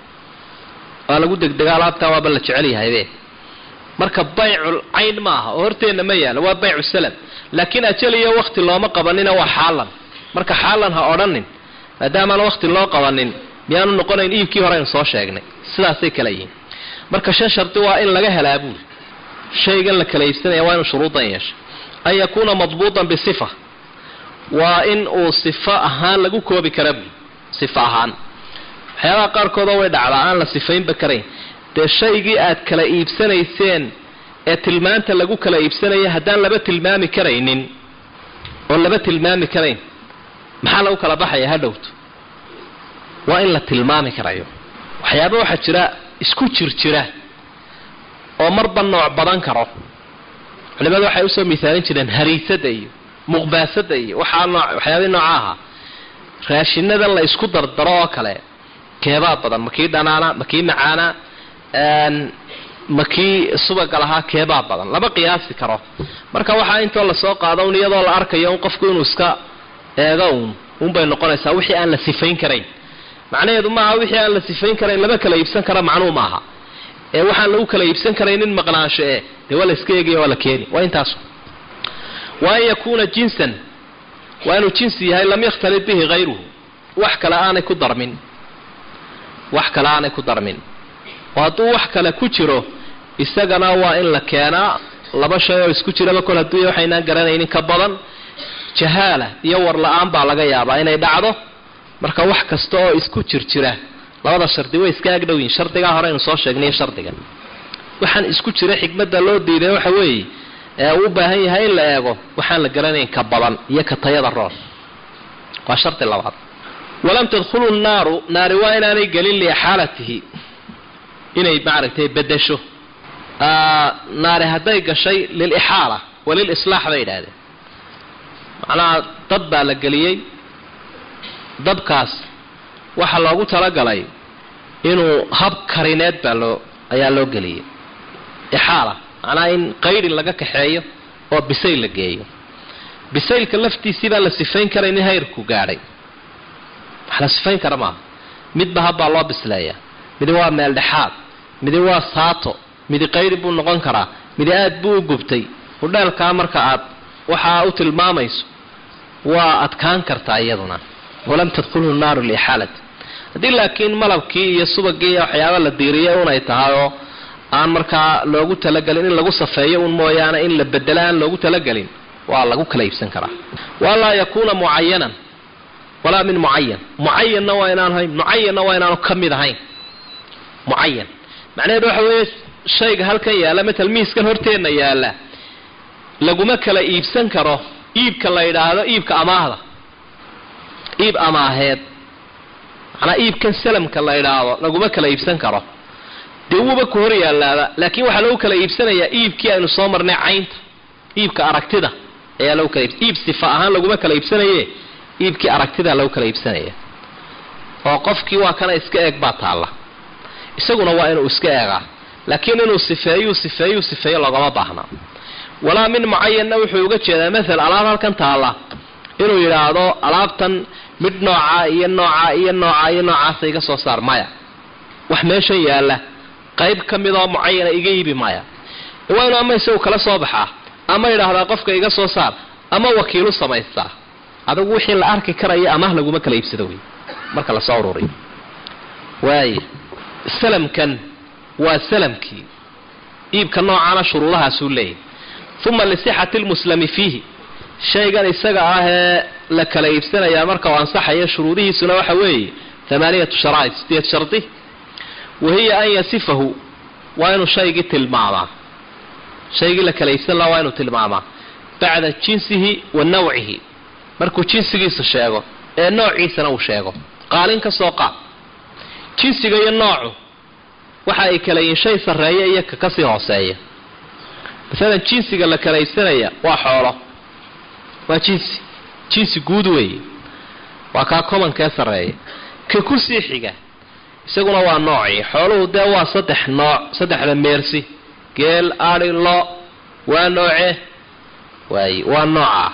Speaker 2: waa lagu degdega alaabtaa waaba la jecel yahaybe marka baycul cayn maaha oo horteenna ma yaalo waa baycu salam laakiin ajal iyo wakti looma qabanina waa xaalan marka xaalan ha odhanin maadaamaan wakti loo qabanin miyaanu noqonayn iibkii hore aynu soo sheegnay sidaasay kala yihiin marka shan shardi waa in laga helaa buuli shaygan la kala iibsanaya waa inuu shuruudan yeesha an yakuuna madbuutan bisifa waa in uu sifo ahaan lagu koobi kara buuli sifo ahaan waxyaabaha qaarkoodoo way dhacdaa aan la sifaynba karayn dee shaygii aad kala iibsanayseen ee tilmaanta lagu kala iibsanaya haddaan laba tilmaami karaynin oo laba tilmaami karayn maxaa lagu kala baxaya ha dhowto waa in la tilmaami karayo waxyaaba waxaa jira isku jir jira oo marba nooc badan karo culimadu waxay usoo misaalin jireen hariisada iyo muqbaasada iyo waxaa noo waxyaabii nooca ahaa raashinadan la isku dardaro oo kale keebaa badan makii dhanaana makii macaana makii subaga lahaa keebaa badan lama qiyaasi karo marka waxaa intoo lasoo qaado un iyadoo la arkayo un qofku inuu iska eego un unbay noqonaysaa wixii aan la sifayn karayn macnaheedu maaha wixii aan la sifayn karayn lama kala iibsan kara macnuu maaha ee waxaan lagu kala iibsan karaynin maqnaansho e dee waa la iska eegaya waa la keeni waa intaas wa an yakuuna jinsan waa inuu jinsi yahay lam yakhtalid bihi hayruhu wax kale aanay ku darmin wax kale aanay ku darmin oo hadduu wax kale ku jiro isagana waa in la keenaa laba shay oo isku jiraba kol hadduu waxaynaan garanaynin ka badan jahaala iyo war la-aan baa laga yaabaa inay dhacdo marka wax kasta oo isku jir jira labada shardi way iska agdhow yihin shardigaa hore aynu soo sheegnay shardiga waxaan isku jira xikmadda loo diiday waxa weeye ee uu u baahan yahay in la eego waxaan la garanayn ka badan iyo ka tayada roon waa shardi labaad walam tadkhulu naaru naari waa inaanay gelin liixaalatihi inay maaragtay bedesho naari hadday gashay lilixaala walilislaax bay yidhaahdeen macnaha dad baa la geliyey dabkaas waxaa loogu talagalay inuu hab karineed baa loo ayaa loo geliyey ixaala macnaha in qaydhin laga kaxeeyo oo bisayl la geeyo bisaylka laftiisii baa la sifayn karay nin hayrku gaadhay wax la sifayn kara maaha midba habbaa loo bisleeyaa midi waa meel dhexaad midi waa saato midi qaydhin buu noqon karaa midi aad buu u gubtay hudheelkaa marka aad waxaa u tilmaamayso waa adkaan kartaa iyaduna walam tadkhulhu naaru liixaalati haddii laakiin malabkii iyo subagii iyo waxyaaba la diiriyay unay tahay oo aan markaa loogu talagelin in lagu safeeyo un mooyaane in la bedelo aan loogu talagelin waa lagu kala iibsan karaa walaa yakuuna mucayanan walaa min mucayan mucayanna waa inaan ahayn mucayanna waa inaanu ka mid ahayn mucayan macnaheedu waxa weeye shayga halkan yaalla matal miiskan horteenna yaalla laguma kala iibsan karo iibka la yidhaahdo iibka amaahda iib amaaheed macnaa iibkan salamka la yidhaahdo laguma kala iibsan karo dee wuuba ku hor yaalaaba laakiin waxaa lagu kala iibsanayaa iibkii aynu soo marnay caynta iibka aragtida ayaa lagu kala iib sifa ahaan laguma kala iibsanaye iibkii aragtida lagu kala iibsanaya oo qofkii waa kana iska eeg baa taalla isaguna waa inuu iska eegaa laakiin inuu sifeeyuu sifeeyuu sifeeyo loogama baahna walaa min mucayanna wuxuu uga jeedaa maal alaab halkan taalla inuu yidhaahdo alaabtan mid noocaa iyo noocaa iyo noocaa iyo noocaasa iga soo saar maya wax meeshan yaalla qayb ka midoo mucayana iga iibi maya waa inuu ama isagu kala soo baxaa ama yidhaahdaa qofka iga soo saar ama wakiilu samaystaa adigu wixii la arki karaya amaah laguma kala iibsado wey marka lasoo ururiyo waaya salamkan waa salamkii iibka noocaana shuruudahaasuu leeyahy uma lisixati lmuslami fiihi shaygan isaga ah ee la kala iibsanayaa marka uu ansaxayo shuruudihiisuna waxa weeye amaaniyatu sharaa'id sideed shardi wahiya an yasifahu waa inuu shaygii tilmaamaa shaygii la kala iibsan laha waa inuu tilmaamaa bacda jinsihi wa nawcihi markuu jinsigiisa sheego ee noociisana uu sheego qaalin ka soo qaad jinsiga iyo noocu waxa ay kala yihiin shay sarreeya iyo ka kasii hooseeya masalan jinsiga la kala iibsanaya waa xoolo waa jinsi jinsi guud weeye waa kaa komankee sarreeya ka kusii xiga isaguna waa noocii xooluhu dee waa saddex nooc saddexda meersi geel adi lo waa nooce waay waa nooca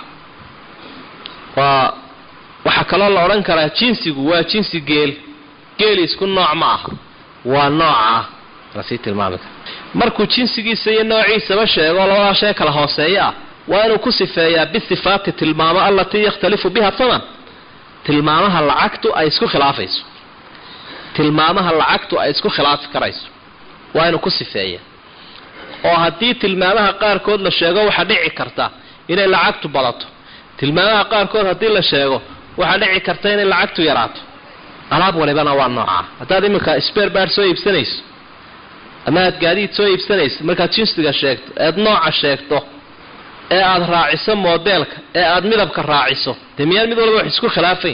Speaker 2: waa waxaa kaloo la odhan karaa jinsigu waa jinsi geel geeli isku nooc ma aha waa nooca lasii tilmaami kara markuu jinsigiisa iyo noociisaba sheego labadaa shay kala hooseeya ah waa inuu ku sifeeyaa bisifaati tilmaamo allatii yakhtalifu biha haman tilmaamaha lacagtu ay isku khilaafayso tilmaamaha lacagtu ay isku khilaafi karayso waa inuu ku sifeeya oo haddii tilmaamaha qaarkood la sheego waxaa dhici karta inay lacagtu badato tilmaamaha qaarkood haddii la sheego waxaa dhici karta inay lacagtu yaraato alaab walibana waa noocaa haddaad iminka sber bard soo iibsanayso ama aad gaadiid soo iibsanayso markaad jinsiga sheegto eed nooca sheegto ee aada raaciso modeelka ee aada midabka raaciso dee miyaan mid walba wax isku khilaafayn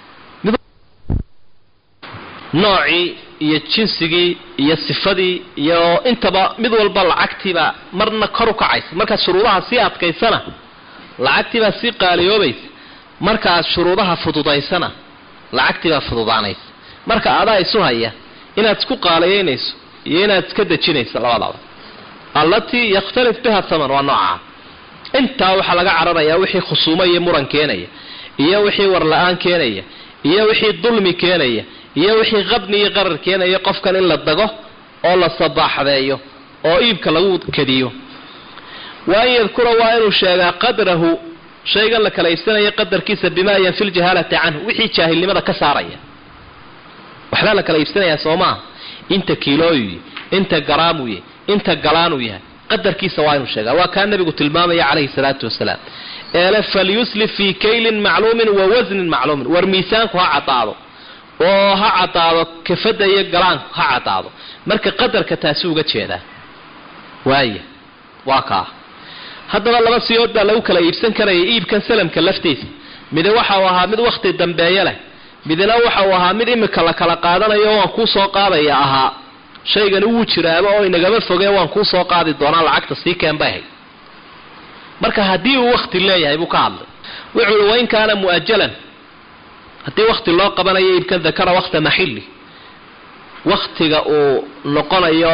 Speaker 2: noocii iyo jinsigii iyo sifadii iyo intaba mid walba lacagtiibaa marna kor u kacaysa markaad shuruudaha sii adkaysana lacagtiibaa sii qaaliyoobaysa markaaad shuruudaha fududaysana lacagtiibaa fududaanaysa marka adaa isu haya inaad isku qaaliyaynayso iyo inaad iska dejinayso labadaba allatii yakhtalif biha haman waa noocaa intaa waxaa laga cararayaa wixii khusuumo iyo muran keenaya iyo wixii warla-aan keenaya iyo wixii dulmi keenaya iyo wixii qabni iyo qarar keenaya qofkan in la dago oo la sabaaxdeeyo oo iibka lagu kadiyo wa an yadkura waa inuu sheegaa qadrahu shaygan la kala iibsanaya qadarkiisa bimaa yanfi ljahaalata canhu wixii jaahilnimada ka saaraya waxbaa la kala iibsanayaa soo maaha inta kiilooyu inta garaamuye inta galaanuu yahay qadarkiisa waa inuu sheegaa waa kaa nabigu tilmaamaya calayhi salaatu wasalaam eele falyuslif fii kaylin macluumin wa wasnin macluumin war miisaanku ha cadaado oo ha caddaado kafadda iyo galaanku ha caddaado marka qadarka taasi uga jeedaa waaya waa kaa haddaba laba siyood baa lagu kala iibsan karaya iibkan salamka laftiisa mide waxa uu ahaa mid wakhti dambeeye leh midna waxa uu ahaa mid imika la kala qaadanayo waan kuu soo qaadaya ahaa shaygani wuu jiraaba oo inagama fogeen waan kuu soo qaadi doonaa lacagta sii keen bay ahayd marka haddii uu wakhti leeyahay buu ka hadlay wuxuu uhi wain kaana mu'ajalan haddii wakhti loo qabanayo iibkan dakara wakhta maxili wakhtiga uu noqonayo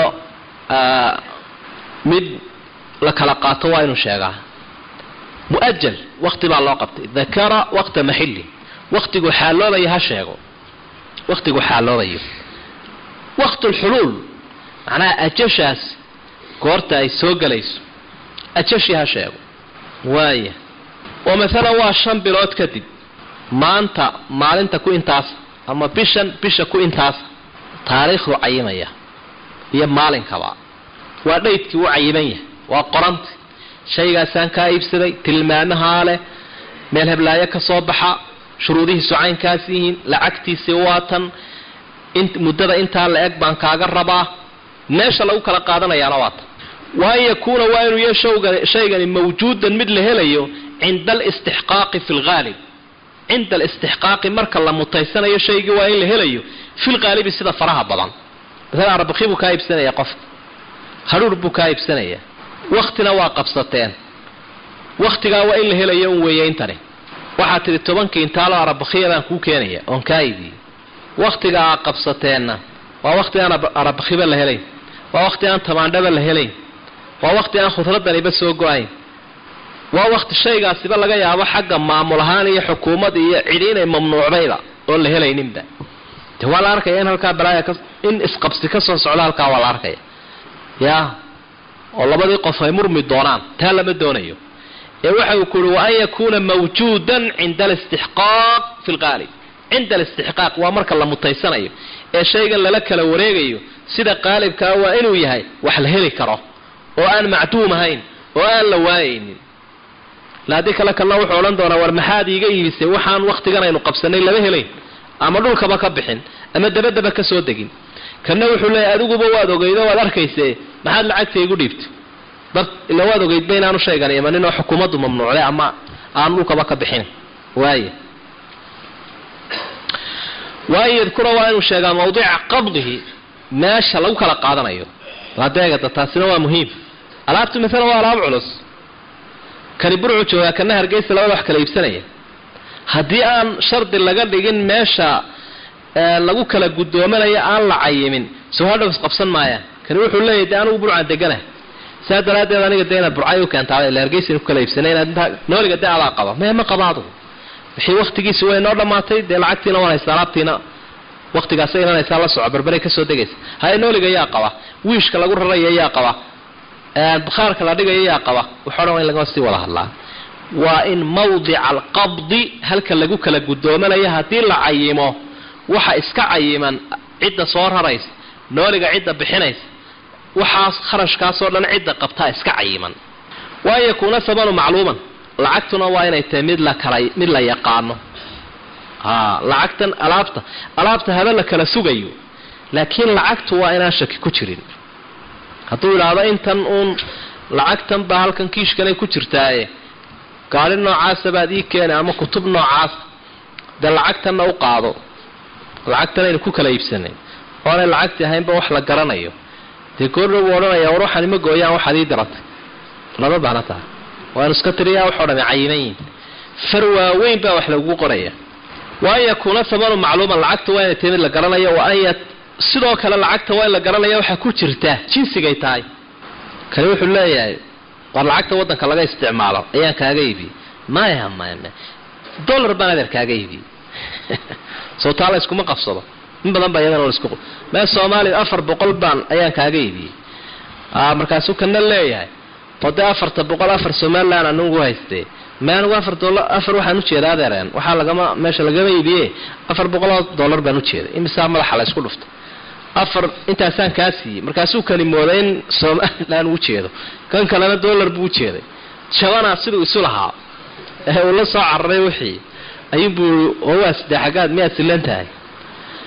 Speaker 2: mid la kala qaato waa inuu sheegaa mu'ajal wakhti baa loo qabtay dakara wakhta maxili wakhtigu xaaloobayo ha sheego wakhtigu xaaloobayo waktlxuluul macnaha ajashaas goorta ay soo gelayso ajashii ha sheego waaya oo maalan waa shan bilood kadib maanta maalinta ku intaasa ama bishan bisha ku intaasa taariikhdu cayimaya iyo maalinkaba waa dhaydkii u cayiman yahay waa qoranta shaygaasaan kaa iibsaday tilmaamahaa leh meel heblaayo ka soo baxa shuruudihiisu caynkaas yihiin lacagtiisii waatan muddada intaa la eg baan kaaga rabaa meesha lagu kala qaadanayaana waatan wa an yakuuna waa inuu ya shaygani mawjuudan mid la helayo cinda alistixqaaqi fi lghaalib cinda alistixqaaqi marka la mutaysanayo shaygii waa in la helayo fi lghaalibi sida faraha badan maala arbakhi buu kaa iibsanaya qofka hadhuur buu kaa iibsanaya waktina waa qabsateen wakhtigaa waa in la helayo un weeye intani waxaad tidhi tobankii intaalo arabakhiya baan kuu keenaya oon kaa iibiyey wakhtiga aa qabsateenna waa wakhti aan arabakhiba la helayn waa wakhti aan tamaandhaba la helayn waa wakhti aan khudradaniba soo go-ayn waa wakhti shaygaasiba laga yaabo xagga maamul ahaan iyo xukuumad iyo cidi inay mamnuucdayba oon la helayninba de waa la arkaya in halkaa balaaya in isqabsi ka soo socdo halkaa waa la arkaya ya oo labadii qof ay murmi doonaan taa lama doonayo ee waxa uu ku uhi wa an yakuuna mawjuudan cinda alistixqaaq fi lqaalib cinda alistixqaaq waa marka la mutaysanayo ee shaygan lala kala wareegayo sida qaalibkaa waa inuu yahay wax la heli karo oo aan macduum ahayn oo aan la waayaynin laadii kale kalna wuxuu odhan doonaa war maxaad iiga iibisay waxaan wakhtigan aynu qabsanay lama helayn ama dhulkaba ka bixin ama dabadaba ka soo degin kana wuxuu leeyahy adiguba waad ogeydo waad arkayse maxaad lacagta igu dhiibtay dad ila waad ogeydba inaanu shaygan imanin oo xukuumaddu mamnuucday ama aanu dhulkaba ka bixin waaya waan yadkura waa inuu sheegaa mawdica qabdihi meesha lagu kala qaadanayo adeegada taasina waa muhiim alaabtu maalan waa alaab culus kani burcu joogaa kana hargeysa labada wax kala iibsanaya haddii aan shardi laga dhigin meesha lagu kala gudoomanayo aan la cayimin soo hadhow isqabsan maayaan kani wuxuu leeyahy de anigu burcaan degana saa daraaddeed aniga de inaad burcay u keentaaba ila hargeysa ku kala iibsanay inaad intaa nooliga de adaa qaba mee ma qaba adugu wixii waktigiisi way noo dhammaatay dee lacagtiina waan haysta alaabtiina waktigaasa imanaysaa la soco barbaray kasoo degaysa haye nooliga yaa qaba wiishka lagu raraya yaa qaba bakhaarka la dhigaya yaa qaba waxo dhan waa in lagama sii wada hadlaa waa in mawdica alqabdi halka lagu kala gudoomanayo haddii la cayimo waxa iska cayiman cidda soo raraysa nooliga cidda bixinaysa waxaas kharashkaasoo dhan cidda qabtaa iska cayiman wa an yakuuna samanu macluuman lacagtuna waa inay tahay mid la kala mid la yaqaano a lacagtan alaabta alaabta haba la kala sugayo laakiin lacagtu waa inaan shaki ku jirin hadduu idhaahdo intan uun lacagtan baa halkan kiishkanay ku jirtaaye gaari noocaasa baad ii keena ama kutub noocaas dee lacagtanna u qaado lacagtan aynu ku kala iibsanay oonay lacagtii ahaynba wax la garanayo dee goordhow buu odhanaya war waxaan ima gooyaan waxaad ii diratay lama baana taha waanu iska tiriyaa waxoo dhami cayiman yihin far waaweyn baa wax lagugu qoraya wa an yakuuna samanu macluuman lacagta waa inay tahay mid la garanayo wa an sidoo kale lacagta waa in la garanaya waxaa ku jirta jinsigay tahay kani wuxuu leeyahay war lacagta waddanka laga isticmaalo ayaan kaaga iibiyey maya maya maya dollar baan adeer kaaga iibiyey soo taa la iskuma qabsado in badan baa iyadana laisku mee soomaaliya afar boqol baan ayaan kaaga iibiyey markaasuu kana leeyahay oo dee afarta boqol afar somalilan anugu haystee me anigu afar dolar afar waxaan ujeeda adeereen waxaa lagama meesha lagama iibiye afar boqoloo dollar baan ujeeday imisaa madaxa la isku dhuftay afar intaasaan kaa siiyey markaasuu kani mooday in somalilan uu jeedo kan kalena dollar buu ujeeday jabanaa siduu isu lahaa ee uu la soo cararay wixii ayuunbuu oo waa sidee xaggaad miyaad silan tahay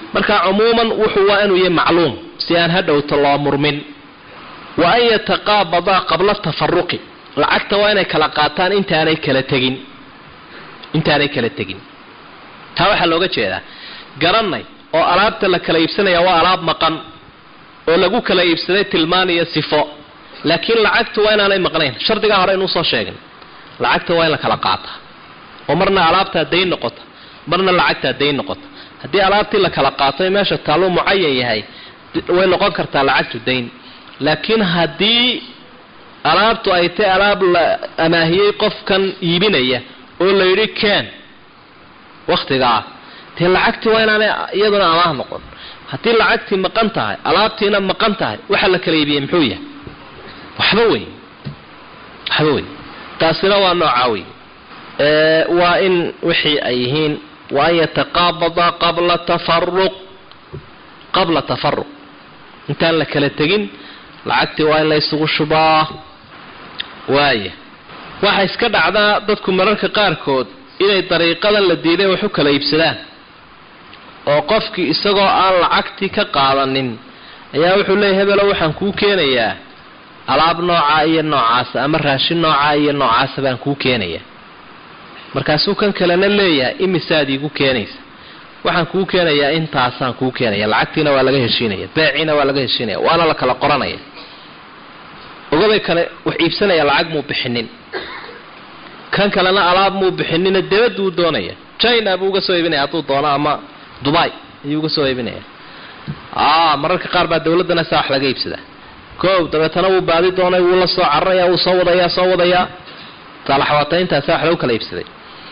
Speaker 2: marka cumuuman wuxuu waa inuu yahay macluum si aan hadhowta loo murmin wa an yataqaabadaa qabla tafaruqi lacagta waa inay kala qaataan intaanay kala tegin intaanay kala tegin taa waxaa looga jeedaa garanay oo alaabta la kala iibsanaya waa alaab maqan oo lagu kala iibsaday tilmaan iyo sifo laakiin lacagtu waa inaanay maqnayn shardigaa hore inuu soo sheegin lacagta waa in la kala qaataa oo marna alaabtaa dayn noqota marna lacagtaa dayn noqota haddii alaabtii la kala qaato ee meesha taalluu mucayan yahay way noqon kartaa lacagtu dayn laakiin haddii alaabtu ay tahay alaab la amaahiyey qofkan iibinaya oo la yidhi ken wakhtigaa dee lacagtii waa inaanay iyaduna amaah noqon haddii lacagtii maqan tahay alaabtiina maqan tahay waxa la kala iibiyey muxuu yahay waxba wey waxba wey taasina waa noocaa wey waa in wixii ay yihiin wa an yataqaabadaa qabla tafaruq qabla tafaruq intaan la kala tegin lacagtii waa in la isugu shubaa waaya waxaa iska dhacdaa dadku mararka qaarkood inay dariiqadan la diiday wax u kala iibsadaan oo qofkii isagoo aan lacagtii ka qaadanin ayaa wuxuu leeyahy hebelo waxaan kuu keenayaa alaab noocaa iyo noocaasa ama raashin noocaa iyo noocaasa baan kuu keenayaa markaasuu kan kalena leeyahay imisaad iigu keenaysa waxaan kuu keenayaa intaasaan kuu keenaya lacagtiina waa laga heshiinaya beeciina waa laga heshiinaya waana la kala qoranaya ogabay kale wax iibsanaya lacag muu bixinin kan kalena alaab muu bixinina debaduu doonaya china buu uga soo iibinaya hadduu doono ama dubai ayuu uga soo iibinaya a mararka qaar baa dawladdana saa wax laga iibsadaa koow dabeetana wuu baadi doonay wuu la soo cararaya wuu soo wadayaa soo wadayaa saalaxwaatayntaasa wax lagu kala iibsaday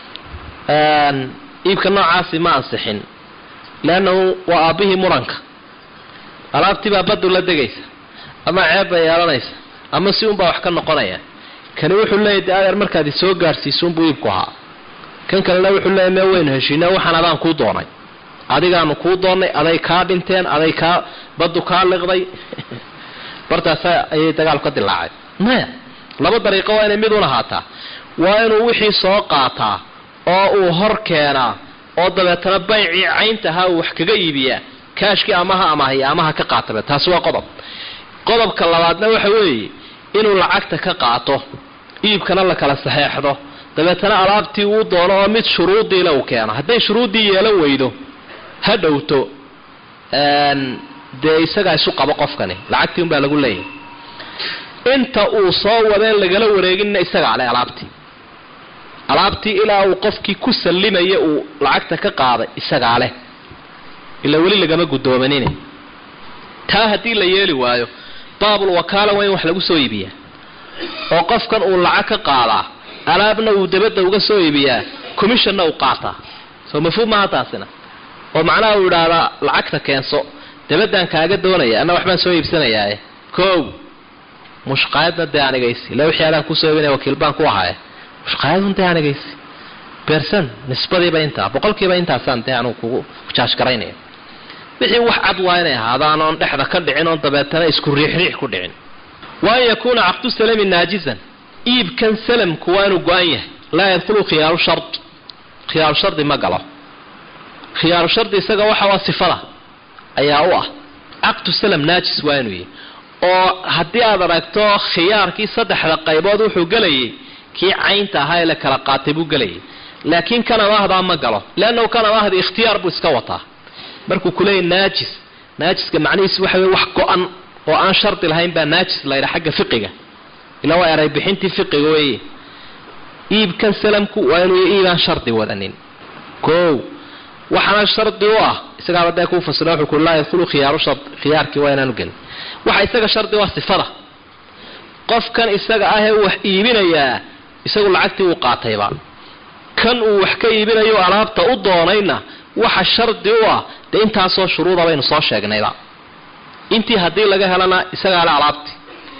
Speaker 2: iibka noocaasi ma ansixin leannahu waa aabbihii muranka alaabtii baa badu la degaysa ama ceeb bay yeelanaysa ama si unbaa wax ka noqonaya kani wuxuu leeyahy de adeer markaad isoo gaadhsiisuunbuu iibku ahaa kan kalena wuxuu leeyahy mee waynu heshiina waxaan adaan kuu doonay adigaanu kuu doonnay aday kaa dhinteen aday kaa baddu kaa liqday bartaasa ayay dagaal ka dilaacay maya laba dariiqo waa inay mid un ahaataa waa inuu wixii soo qaataa oo uu hor keenaa oo dabeetana baycii cayntahaa uu wax kaga iibiyaa kaashkii amaha amahiya amaha ka qaatabe taasi waa qodob qodobka labaadna waxa weeye inuu lacagta ka qaato iibkana la kala saxeexdo dabeetana alaabtii uu doono oo mid shuruudiila uu keeno hadday shuruuddii yeelan weydo ha dhowto dee isagaa isu qabo qofkani lacagtii unbaa lagu leeyahay inta uu soo wadeen lagala wareeginna isagaa leh alaabtii alaabtii ilaa uu qofkii ku sallimaya uu lacagta ka qaaday isagaa leh ilaa weli lagama guddoomanin taa haddii la yeeli waayo baabul wakaala waa in wax lagu soo iibiyaa oo qofkan uu lacag ka qaadaa alaabna uu dabadda uga soo iibiyaa commissionna uu qaataa soo mafhuum maaha taasina oo macnaha uu idhaahdaa lacagta keenso dabadaan kaaga doonaya anna waxbaan soo iibsanayaae kow mushqaayadna dee anigaysi ila wixii adaan kusoo iibinaya wakiil baan ku ahaaye mushqaayadun dee anigaysi bersan nisbadiiba intaa boqolkiiba intaasaan dee anugu kugu jaashgaraynaya wixii wax cad waa inay ahaadaan oon dhexda ka dhicin oon dabeetana isku riixriix ku dhicin wa an yakuuna caqdu salami naajizan iibkan salamku waa inuu go-an yahay laa yadkhulu khiyaaru shard khiyaaru shardi ma galo khiyaaru shardi isaga waxa waa sifada ayaa u ah caqdu salam naajis waa inuu yahay oo haddii aad aragto khiyaarkii saddexda qaybood wuxuu gelayay kii caynta ahaa ee la kala qaatay buu gelayay laakiin kan amaahdaa ma galo leannahu kan amaahda ikhtiyaar buu iska wataa markuu kuleeyahy naajis naajiska macnihiis waxa wey wax go-an oo aan shardi lahayn baa naajis laydha xagga fiqiga ilaa waa eray bixintii fiqiga weeye iibkan salamku waa inuu iibaan shardi wadanin kow waxaana shardi u ah isagaaba dee kuu fasira wuxuu ku laa yadkhulu khiyaaru shard khiyaarkii waa inaanu gelin waxa isaga shardi waa sifada qofkan isaga ahee wax iibinayaa isagu lacagtii uu qaatayba kan uu wax ka iibinayo alaabta u doonayna waxa shardi u ah dee intaasoo shuruuda baynu soo sheegnayba intii haddii laga helana isagaa le alaabtii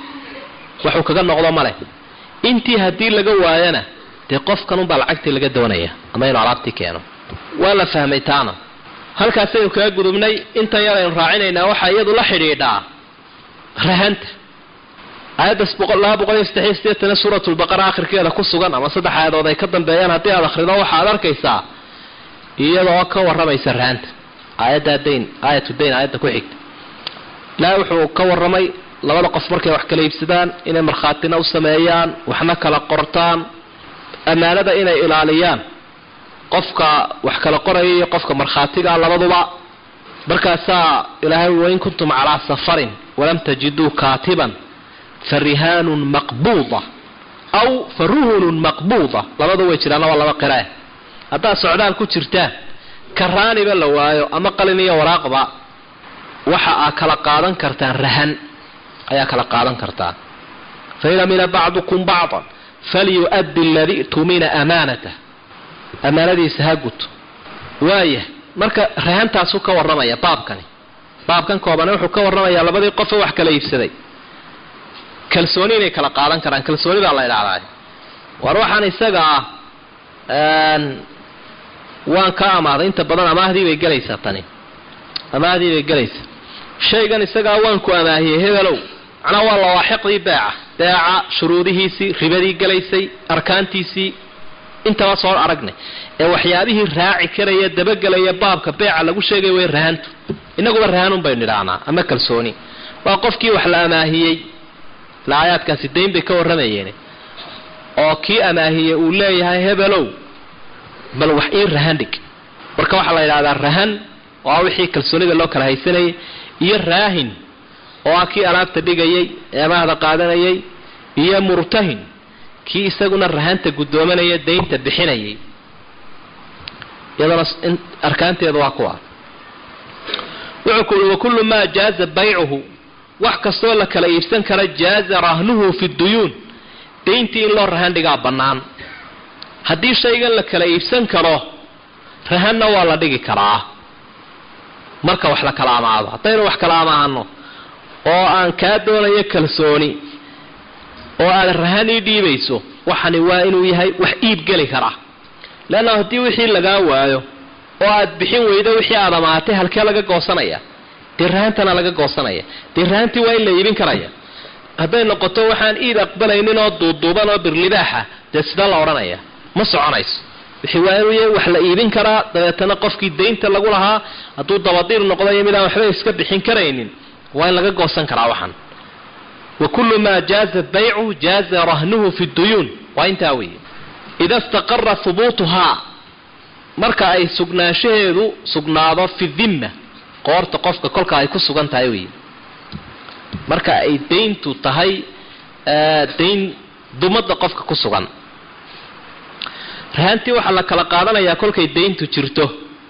Speaker 2: waxuu kaga noqdo male intii haddii laga waayana dee qofkan unbaa lacagtii laga doonaya ama inuu alaabtii keeno waa la fahmay taana halkaasaynu kaga gudubnay intan yar aynu raacinaynaa waxaa iyadu la xidhiidhaa rahanta aayaddas laba boqol iyo saddexiyo sideetana suuratulbaqara akhirkeeda ku sugan ama saddex aayadood ay ka dambeeyaan haddii aad akhrido waxaad arkaysaa iyadoo ka warramaysa rahanta aayaddaa dayn aayatu dayn aayadda ku xigta ilaahay wuxuu ka warramay labada qof markay wax kala iibsadaan inay markhaatina u sameeyaan waxna kala qortaan ammaanada inay ilaaliyaan qofka wax kala qoraya iyo qofka markhaatiga labaduba markaasaa ilaahay wain kuntum calaa safarin walam tajiduu kaatiban fa rihaanun maqbuuda aw fa ruhunun maqbuuda labada way jiraana waa laba qirae haddaad socdaal ku jirtaan karaaniba la waayo ama qalin iyo waraaqba waxa aa kala qaadan kartaan rahan ayaa kala qaadan kartaan fain amina bacdukum bacdan falyu'addi aladii tumina amaanatah amaanadiisa ha guto waaya marka rahantaasuu ka warramaya baabkani baabkan koobane wuxuu ka warramayaa labadii qofe wax kala iibsaday kalsooni inay kala qaadan karaan kalsooni baa la idhahdaa war waxaan isaga ah waan ka amaaday inta badan amaahdii bay gelaysaa tani amaahdii bay gelaysaa shaygan isagaa waan ku amaahiyey hebelow macnaa waa lawaaxiqdii beeca beeca shuruudihiisii ribadii gelaysay arkaantiisii intaba soo aragnay ee waxyaabihii raaci karaya dabagelaya baabka beeca lagu sheegay way rahantu inaguba rahanun baynu nidhaahnaa ama kalsooni waa qofkii wax la amaahiyey la aayaadkaasi dayn bay ka warramayeen oo kii amaahiyey uu leeyahay hebelow bal wax ii rahan dhig marka waxaa la yidhahdaa rahan oo ah wixii kalsoonida loo kala haysanayay iyo raahin oo ah kii alaabta dhigayay ee amaahda qaadanayay iyo murtahin kii isaguna rahanta guddoomanaya daynta bixinayay iyadana arkaanteedu waa kuwa wuxuu ku uhi wakullu maa jaaza baycuhu wax kastoo la kala iibsan kara jaaza rahnuhu fi duyuun dayntii in loo rahan dhigaa bannaan haddii shaygan la kala iibsan karo rahanna waa la dhigi karaa marka wax la kala amaado haddaynu wax kala amaano oo aan kaa doonayo kalsooni oo aad rahan ii dhiibayso waxani waa inuu yahay wax iib geli karaa leanna haddii wixii lagaa waayo oo aad bixin weydo wixii aad amaatay halkee laga goosanaya dee rahantana laga goosanaya dee rahantii waa in la iibin karaya hadday noqoto waxaan iid aqbalaynin oo duuduuban oo birlibaaxa dee sida la odhanaya ma soconayso wixii waa inuu yahay wax la iibin karaa dabeetana qofkii daynta lagu lahaa hadduu dabadiir noqdayo midaan waxba iska bixin karaynin waa in laga goosan karaa waxan wakulu maa jaaza baycu jaaza rahnuhu fi duyuun waa intaa weeye ida istaqara hubuutuhaa marka ay sugnaanshaheedu sugnaado fi dimma qoorta qofka kolka ay ku sugan tahay wey marka ay dayntu tahay dayn dumada qofka ku sugan rahantii waxaa la kala qaadanayaa kolkay dayntu jirto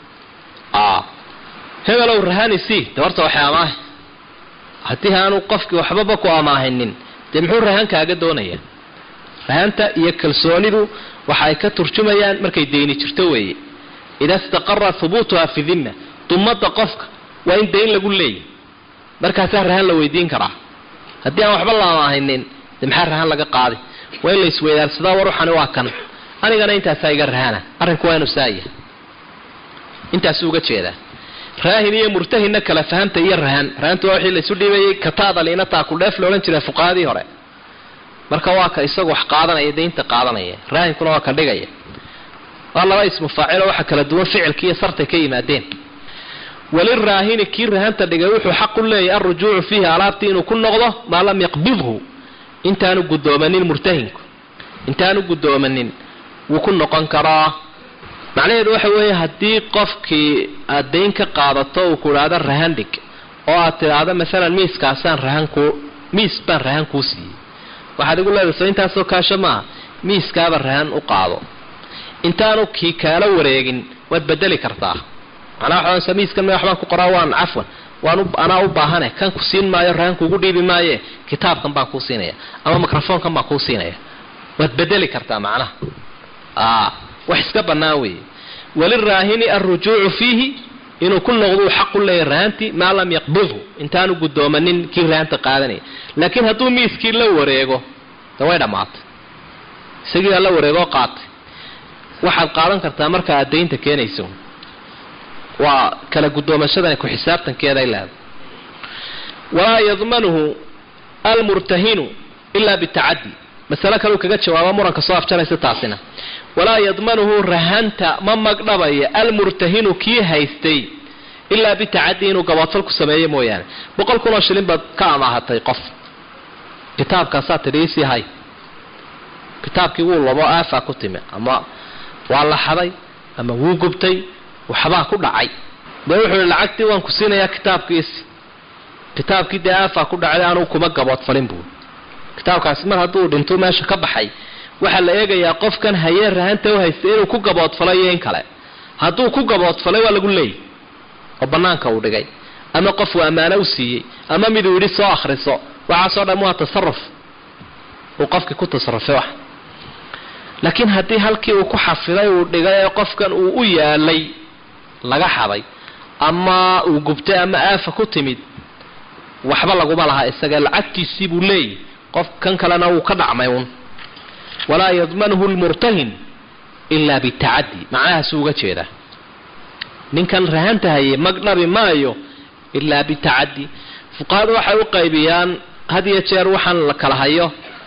Speaker 2: hebelow rahanisi de horta waxay amaahay haddii aanu qofkii waxbaba ku amaahinin dee muxuu rahan kaaga doonaya rahanta iyo kalsoonidu waxa ay ka turjumayaan markay dayni jirto weeye ida istaqara hubuutuha fi dimma dumada qofka waa in dayn lagu leeyahy markaasaa rahan la weydiin karaa haddii aan waxba la amaahinin de maxaa rahan laga qaaday waa in la isweydaarsadaa war waxani waa kan anigana intaasaa iga rahana arrinku waa inu saaya intaasuu uga jeedaa raahin iyo murtahinna kala fahamta iyo rahan rahanta waa wixii laisu dhiibayay kataada liina taakudheef loodhan jiray fuqahadii hore marka waa ka isagu wax qaadanaya daynta qaadanaya raahinkuna waa ka dhigaya waa laba ismu faacilo waxa kala duwan ficilki iyo sartay ka yimaadeen waliraahini kii rahanta dhigay wuxuu xaq u leeyahy alrujuucu fiihi alaabtii inuu ku noqdo maa lam yaqbidhu intaanu guddoomanin murtahinku intaanu guddoomanin wuu ku noqon karaa macnaheedu waxa weeye haddii qofkii aad dayn ka qaadato uu ku idhaahdo rahan dhig oo aad tidhaahdo maalan miiskaasaan rahan kuu miis baan rahan kuu siiyey waxaad igu leedahay soo intaasoo kaasho maaha miiskaaba rahan u qaado intaanu kii kaala wareegin waad bedeli kartaa macnaa waxaansa miiskan me waxbaan ku qoraa waan cafwan waan anaa u baahane kan ku siin maayo rahan kuugu dhiibi maaye kitaabkan baan kuu siinaya ama microfoonkan baan kuu siinaya waad bedeli kartaa macnaha wax iska bannaan weeye waliraahini alrujuucu fiihi inuu ku noqduu xaq u leeyahy rahantii maa lam yaqbidhu intaanu guddoomanin kii rahanta qaadanaya laakiin hadduu miiskii la wareego de way dhammaatay isagii baa la wareegoo qaatay waxaad qaadan kartaa marka aad daynta keenayso waa kala guddoomashadan ku xisaabtankeeday leedahay walaa yadmanuhu almurtahinu ilaa bitacaddi masale kaleu kaga jawaabo muranka soo afjaraysa taasina walaa yadmanuhu rahanta ma magdhabaya almurtahinu kii haystay ilaa bitacadi inuu gaboodfal ku sameeyo mooyaane boqol kun oo shilin baad ka amaahatay qof kitaabkaasaa tidhi isii hay kitaabkii wuu labo aafaa ku timi ama waa la xaday ama wuu gubtay waxbaa ku dhacay dee wuxuu ihi lacagtii waan ku siinayaa kitaabkiisi kitaabkii dee aafaa ku dhacday anugu kuma gaboodfalin buu kitaabkaasi mar hadduu dhinto meesha ka baxay waxaa la eegayaa qofkan hayee rahanta u haysta inuu ku gaboodfalay iyo in kale hadduu ku gaboodfalay waa lagu leeyay oo banaanka uu dhigay ama qofuu ammaano u siiyey ama miduu yidhi soo akhriso waxaasoo dhan waa tasaruf uu qofkii ku tasarufay wax laakiin haddii halkii uu ku xafiday uu dhigay ee qofkan uu u yaalay laga xaday ama uu gubtay ama aafa ku timid waxba laguma laha isaga lacagtiisii buu leeyahy qof kan kalena wuu ka dhacmay uun walaa yadmanhu lmurtahin ilaa bitacadi macnahaasuu uga jeedaa ninkan rahanta hayay mag dhabi maayo ilaa bitacadi fuqahadu waxay u qaybiyaan had iyo jeer waxaan la kala hayo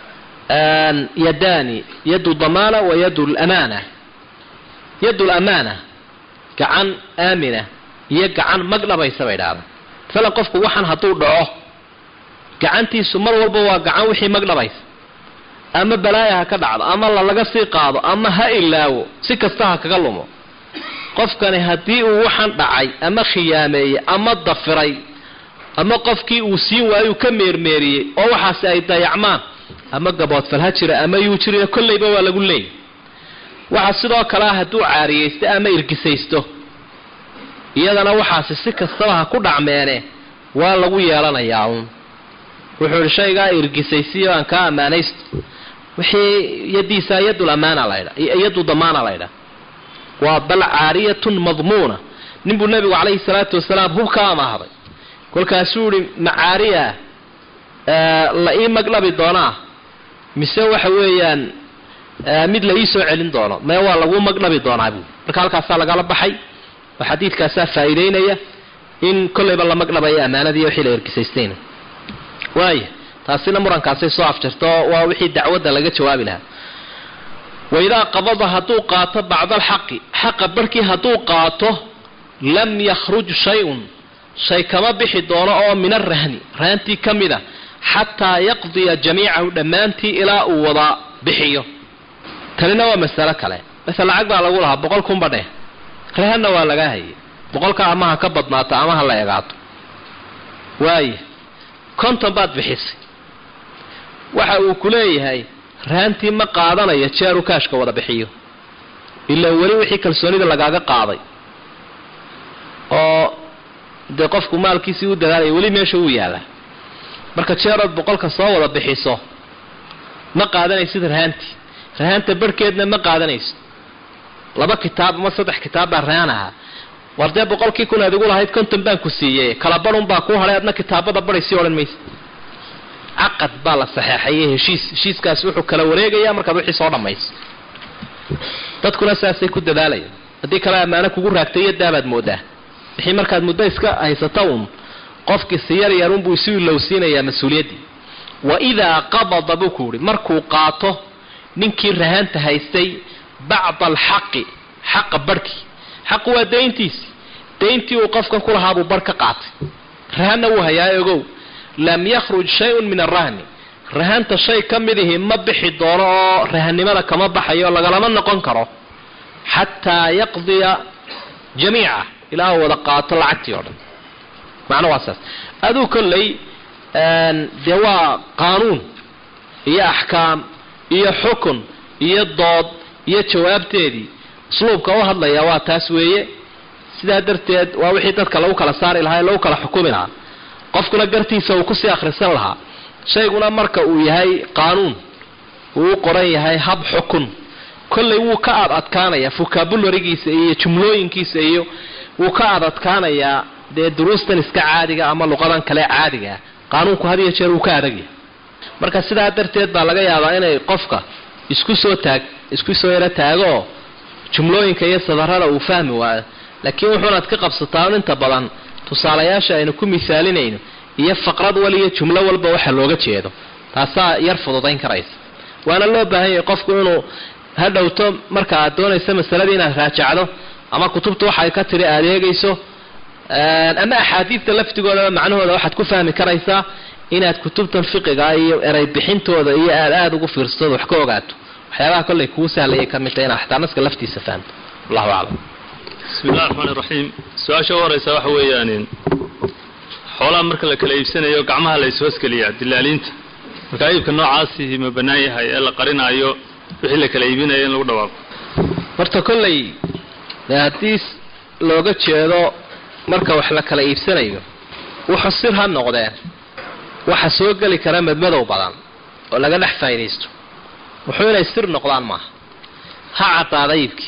Speaker 2: yadaani yadu damaana wa yadu lamaana yadu lamaana gacan aamina iyo gacan mag dhabaysa bay dhahda masalan qofku waxaan hadduu dhaco gacantiisu mar walba waa gacan wixii mag dhabaysa ama balaaya ha ka dhacdo ama lalaga sii qaado ama ha ilaawo si kasta ha kaga lumo qofkani haddii uu waxaan dhacay ama khiyaameeyey ama dafiray ama qofkii uu siin waayuu ka meermeeriyey oo waxaasi ay dayacmaan ama gaboodfal ha jira ama yuu jiriyo kollayba waa lagu leeyay waxa sidoo kalea hadduu caariyaysto ama irgisaysto iyadana waxaasi si kastaba ha ku dhacmeene waa lagu yeelanayaa uun wuxuu ihi shaygaa irgisaysiyo aan kaa ammaanaysto wixii yadiisa yadul amaana laydha yadu damaana laydha waa bal caariyatun madmuuna ninbuu nebigu calayhi salaatu wasalaam hub ka amaahaday kolkaasuu ihi macaariya la ii magdhabi doonaa mise waxa weeyaan mid la ii soo celin doono mee waa lagu magdhabi doonaa buui marka halkaasaa lagala baxay oo xadiidkaasaa faa'iideynaya in kollayba la magdhabayo ammaanadii wixii la ergisaystayna waaya taasina murankaasay soo afjarto waa wixii dacwadda laga jawaabi lahaa waidaa qabada hadduu qaato bacda alxaqi xaqa barhkii hadduu qaato lam yakhruj shay-un shay kama bixi doono oo min arahni rahantii ka mid a xataa yaqdiya jamiicahu dhammaantii ilaa uu wada bixiyo tanina waa masalo kale masel lacag baa lagu lahaa boqol kunba dheh rahanna waa laga hayay boqolka ama ha ka badnaato ama ha la egaato waaya konton baad bixisay waxa uu ku leeyahay rahantii ma qaadanayo jeeru kaashka wada bixiyo ilaa weli wixii kalsoonida lagaaga qaaday oo dee qofku maalkiisii u dadaalaya weli meesha uu yaalla marka jeerood boqolka soo wada bixiso ma qaadanaysid rahaantii rahaanta barhkeedna ma qaadanaysid laba kitaab ama saddex kitaab baa rahaan ahaa war dee boqolkii kun aad igu lahayd konton baan ku siiyey kala barun baa kuu hadhay adna kitaabada baray sii odhan maysa caqad baa la saxeexayay heshiis heshiiskaasi wuxuu kala wareegayaa markaad wixii soo dhammayso dadkuna saasay ku dadaalayaan haddii kale ammaano kugu raagtay iyo daabaad moodaa wixii markaad muddo iska haysata uun qofkii si yar yar unbuu isu ilowsiinayaa mas-uuliyaddii wa idaa qabada buu ku yihi markuu qaato ninkii rahaanta haystay bacda alxaqi xaqa barhkii xaqu waa dayntiisi dayntii uu qofkan ku lahaabuu barh ka qaatay rahanna wuu hayaa ogow lam yakhruj shay-un min arahni rahanta shay ka midihi ma bixi doono oo rahannimada kama baxayo lagalama noqon karo xataa yaqdiya jamiica ilaa uu wada qaato lacagtii oo dhan macno waa saas aduu kolley dee waa qaanuun iyo axkaam iyo xukun iyo dood iyo jawaabteedii usluubka u hadlaya waa taas weeye sidaa darteed waa wixii dadka lagu kala saari lahaa ee lagu kala xukumi lahaa qofkuna gartiisa uu kusii akhrisan lahaa shayguna marka uu yahay qaanuun uu u qoran yahay hab xukun kolley wuu ka aad adkaanayaa vocabularigiisa iyo jumlooyinkiisa iyo wuu ka aad adkaanayaa dee duruustan iska caadiga ama luqadan kale caadigaa qaanuunku had iyo jeer wuu ka adagyahay marka sidaa darteed baa laga yaabaa inay qofka isku soo taag isku soo yaro taagooo jumlooyinka iyo sadarada uu fahmi waayo laakiin wuxuunaad ka qabsataa inta badan tusaalayaasha aynu ku misaalinayno iyo faqrad wal iyo jumlo walba waxa looga jeedo taasaa yar fududayn karaysa waana loo baahan yahay qofku inuu hadhowto marka aad doonayso masaladii inaad raajacdo ama kutubta waxay ka tiri aad eegayso ama axaadiidta laftigoodaba macnahooda waxaad ku fahmi karaysaa inaad kutubtan fiqiga iyo erey bixintooda iyo aad aada ugu fiirsado wax ka ogaato waxyaabaha kollay kuu sahlayay ka mid tahay inaad xataa naska laftiisa fahamto wallahu aclam
Speaker 3: bismi illahi raxmaan iraxiim su-aasha u horeysa waxa weeyaan xoolaha marka la kala iibsanayo gacmaha la ishoosgeliyaa dilaaliinta marka iibka noocaasihi ma bannaan yahay ee la qarinaayo wixii la kala iibinayo in lagu dhawaaqo
Speaker 2: horta kollay dee haddii looga jeedo marka wax la kala iibsanayo wuxuu sir ha noqdeen waxa soo geli kara madmadow badan oo laga dhex faa'idaysto wuxuu inay sir noqdaan maaha ha caddaada iibkii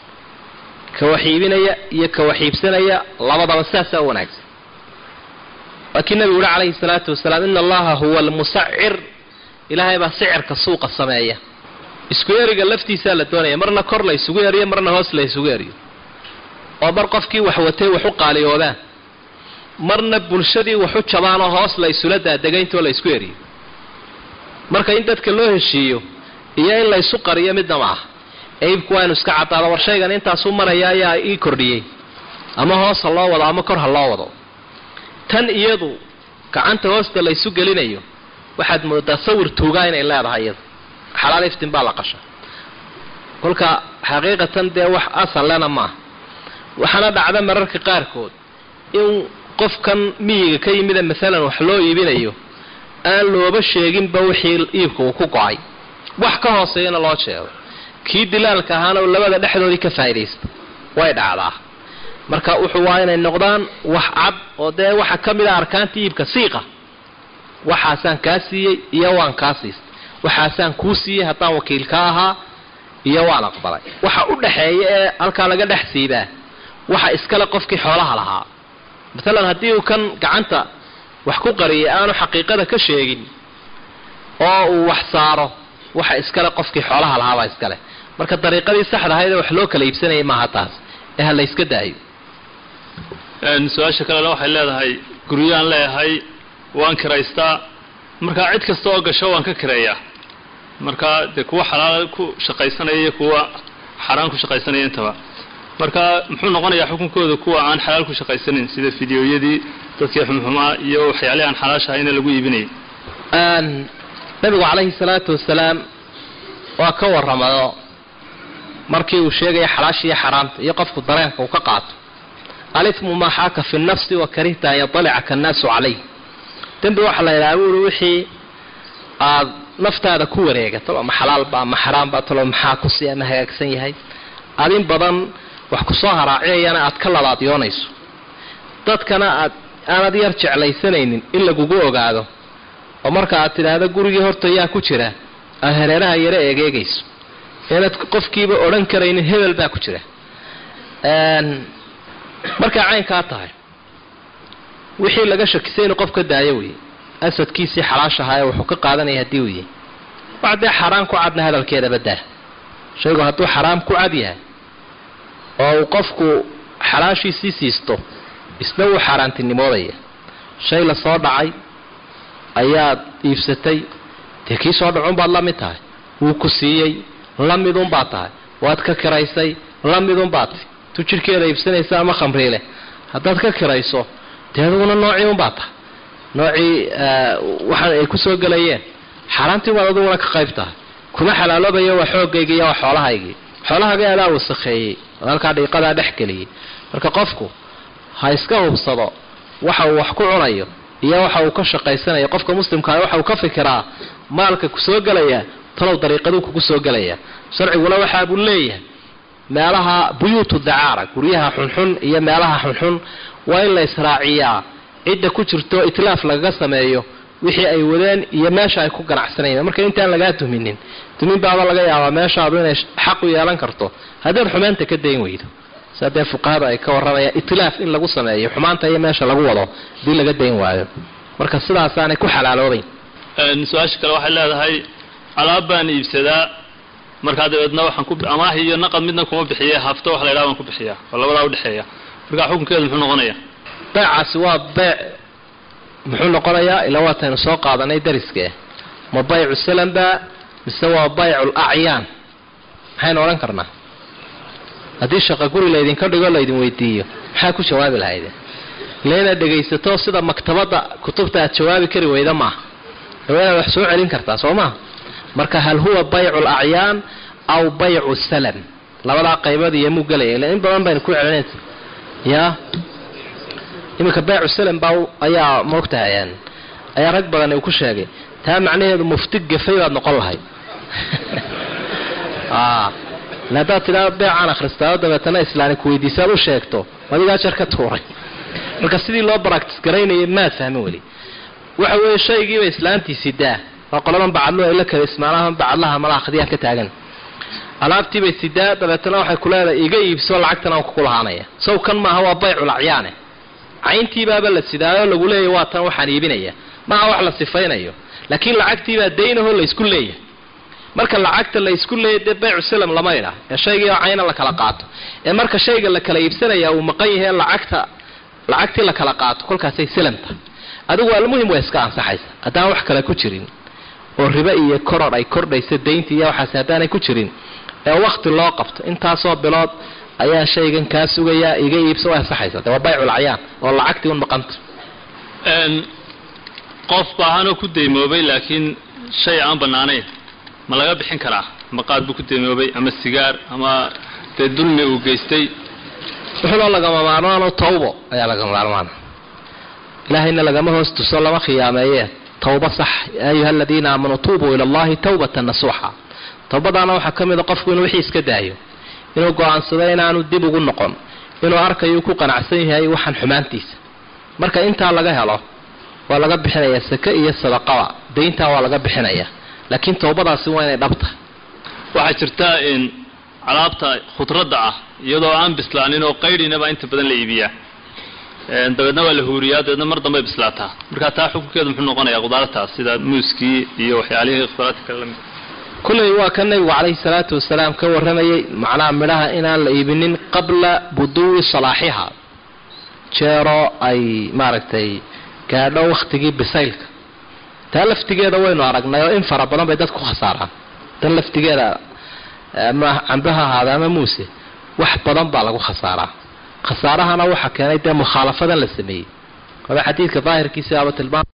Speaker 2: ka wax iibinaya iyo ka wax iibsanaya labadaba saasaa u wanaagsan laakiin nabigu uhi calayhi salaatu wasalaam ina allaha huwa almusacir ilaahay baa sicirka suuqa sameeya isku eriga laftiisaa la doonaya marna kor la isugu eriyo marna hoos la isugu eriyo oo mar qofkii wax watay wax u qaaliyoodaan marna bulshadii wax u jabaanoo hoos la isula daadegayntoo la isku eriyo marka in dadka loo heshiiyo iyo in la ysu qariyo midna ma aha eibku waa inu iska caddaado war shaygan intaasuu maraya ayaa ii kordhiyey ama hoos ha loo wado ama kor ha loo wado tan iyadu gacanta hoosta la ysu gelinayo waxaad moodaa sawir tuugaa inay leedahay iyadu xalaal iftin baa la qasha kolka xaqiiqatan dee wax asal lena maaha waxaana dhacda mararka qaarkood in qofkan miyiga ka yimida maalan wax loo iibinayo aan looba sheeginba wixii iibka uu ku go-ay wax ka hooseeyana loo sheego kii dilaalka ahaana labada dhexdoodii ka faa'idaysta way dhacdaa marka wuxuu waa inay noqdaan wax cad oo dee waxa ka mid a arkaanta iibka siiqa waxaasaan kaa siiyey iyo waan kaa siistay waxaasaan kuu siiyey haddaan wakiil ka ahaa iyo waan aqbalay waxa u dhaxeeya ee halkaa laga dhex siibaa waxa iskale qofkii xoolaha lahaa maalan haddii uu kan gacanta wax ku qariyay aanu xaqiiqada ka sheegin oo uu wax saaro waxa iskale qofkii xoolaha lahaabaa iskale marka dariiqadii saxda ahayd ee wax loo kala iibsanayay maaha taas ee ha la yska daayo
Speaker 3: su-aasha kalena waxay leedahay guryaan leeyahay waan kiraystaa markaa cid kasta oo gasho waan ka kireeyaa markaa dee kuwa xalaal ku shaqaysanaya iyo kuwa xaraan ku shaqaysanaya intaba marka muxuu noqonayaa xukunkooda kuwa aan xalaal ku shaqaysanin sida fideoyadii dadkii xumxumaa iyo waxyaalihii aan xalaashahayna lagu iibinayay
Speaker 2: nabigu calayhi salaatu wasalaam waa ka warramado markii uu sheegaya xalaasha iyo xaraamta iyo qofku dareenka uu ka qaato alifmu maa xaaka fi nafsi wa karihta an yatalicaka annaasu calayh dembi waxaa la yidhaha buuri wixii aad naftaada ku wareegato ama xalaalba ama xaraamba talo maxaa ku si ama hagaagsan yahay aad in badan wax kusoo haraacinayana aad ka labaadyoonayso dadkana aad aanad yar jeclaysanaynin in lagugu ogaado oo marka aad tidhaahdo gurigii horta yaa ku jira aad hareeraha yaro eegeegayso inaad qofkiiba odhan karaynin hebel baa ku jira markay caynkaa tahay wixii laga shakisay inuu qof ka daayo wey asadkiisii xalaashahaa wuxuu ka qaadanaya haddii uu yahay wax dee xaraam ku cadna hadalkeedaba daa shaygu hadduu xaraam ku cad yahay oo uu qofku xalaashiisii siisto isna wuu xaaraantinimoodaya shay la soo dhacay ayaad iibsatay dee kii soo dhacunbaad la mid tahay wuu ku siiyey la midunbaad tahay waad ka kiraysay la midunbaad tu jidhkeeda iibsanaysa ama khamriileh haddaad ka kirayso dee aduguna noocii unbaad tahay noocii waxaan ay ku soo gelayeen xaaraantii baad aduguna ka qayb tahay kuma xalaaloobayo waa xoogaygii iyo waa xoolahaygii xoolahagii adaa wasakheeyey oo halkaa dhiiqadaa dhex geliyey marka qofku ha iska hubsado waxa uu wax ku cunayo iyo waxa uu ka shaqaysanayo qofka muslimkaa waxa uu ka fikiraa maalka kusoo gelaya talow dariiqaduu kugu soo gelaya sharciguna waxaa buu leeyahay meelaha buyuutu dacaara guryaha xunxun iyo meelaha xunxun waa in la israaciyaa cidda ku jirto itlaaf lagaga sameeyo wixii ay wadeen iyo meesha ay ku ganacsanayeen marka intaan lagaa duminin dumin baaba laga yaabaa meeshaadu inay xaq u yeelan karto haddaad xumaanta ka dayn weydo saa dee fuqahada ay ka warramayaan itlaaf in lagu sameeyo xumaanta iyo meesha lagu wado hadii laga dayn waayo marka sidaasaanay ku xalaaloobayn
Speaker 3: su-aasha kale waxay leedahay alaab baan iibsadaa markaa dabeedna waxaan ku amaah iyo naqad midna kuma bixiye hafto wax la ydhaha baan ku bixiyaa oo labadaa udhexeeya marka xukunkeedu muxuu noqonaya
Speaker 2: beecaasi waa beec muxuu noqonayaa ilaa waataynu soo qaadanay dariskee ma baycu salamba mise waa baycu lacyaan maxaynu odhan karnaa haddii shaqa guri laydinka dhigo laydin weydiiyo maxaa ku jawaabi lahaydeen ila inaad dhegaysato sida maktabadda kutubta aad jawaabi kari weyda maaha waa inaad wax soo celin kartaa soo maha marka hal huwa baycu lacyaan aw baycu salam labadaa qaybood iyomuu gelaya ila in badan baynu ku celinaysa ya iminka baycu salam baa ayaa moogtahay ayaa rag badan uu ku sheegay taa macnaheedu mufti gafay baad noqon lahayd haddaad tidhaado beecaan akhristaao dabeetana islaani kuweydiisaad u sheegto adigaa jar ka tuuray marka sidii loo baractis garaynayay maad fahmin weli waxa weeye shaygiiba islaantiisii daa waa qoladan bacadlo ay la kala ismaalahan bacadlaha malaha khadiyaan ka taagan alaabtiibay sidaa dabeetana waxay ku leedahay iga iibso lacagtan aan kuku lahaanaya saw kan maaha waa baycul acyaane cayntiibaaba la sidaayo lagu leeyahy waa tan waxaan iibinaya maaha wax la sifaynayo laakiin lacagtiibaa daynaho laysku leeyahay marka lacagta la isku leeyahy dee baycu salam lama idha ee shaygii oo cayna la kala qaato ee marka shayga la kala iibsanaya uu maqan yahay lacagta lacagtii la kala qaato kolkaasay salamta adigu almuhim waa iska ansaxaysa haddaan wax kale ku jirin oo ribe iyo koror ay kordhaysa daynta iyo waxaas haddaanay ku jirin ee wakti loo qabto intaasoo bilood ayaa shaygan kaa sugayaa iga iibsa way ansaxaysa de waa baycul acyaan oo lacagtii un maqanta
Speaker 3: qof baahanoo ku daymoobay laakiin shay aan bannaanayn ma laga bixin karaa maqaad buu ku daymoobay ama sigaar ama dee dulmi uu geystay
Speaker 2: wuxuuna lagama maarmaano tawbo ayaa lagama maarmaana ilaahayna lagama hoos tuso lama khiyaameeye tawba sax ya ayuha aladiina aamanuu tuubuu ila allahi tawbatan nasuuxa tawbadaana waxaa ka mida qofku inuu wixii iska daayo inuu go-aansado inaanu dib ugu noqon inuu arkayo ku qanacsan yahay waxaan xumaantiisa marka intaa laga helo waa laga bixinayaa sake iyo sadaqaba dayntaa waa laga bixinaya laakiin tawbadaasi waa inay dhabta
Speaker 3: waxaa jirta in alaabta khudradda ah iyadoo aan bislaanin oo qaydhinaba inta badan la iibiyaa dabeedna waa la huuriyaa dabeedna mar dambay bislaataa marka taa xukunkeedu muxuu noqonayaa khudaartaas sida muuskii iyo waxyaalihii khudaarta kale lamid
Speaker 2: kulley waa ka nebigu calayhi salaatu wasalaam ka warramayay macnaha midhaha inaan la iibinin qabla buduwi salaaxiha jeero ay maaragtay gaadho wakhtigii bisaylka taa laftigeeda waynu aragnay oo in fara badan bay dadku khasaaraan tan laftigeeda ama cambaha ahaada ama muuse wax badan baa lagu khasaaraa khasaarahana waxaa keenay dee mukhaalafadan la sameeyey waba xadiidka daahirkiisa aba tilmaam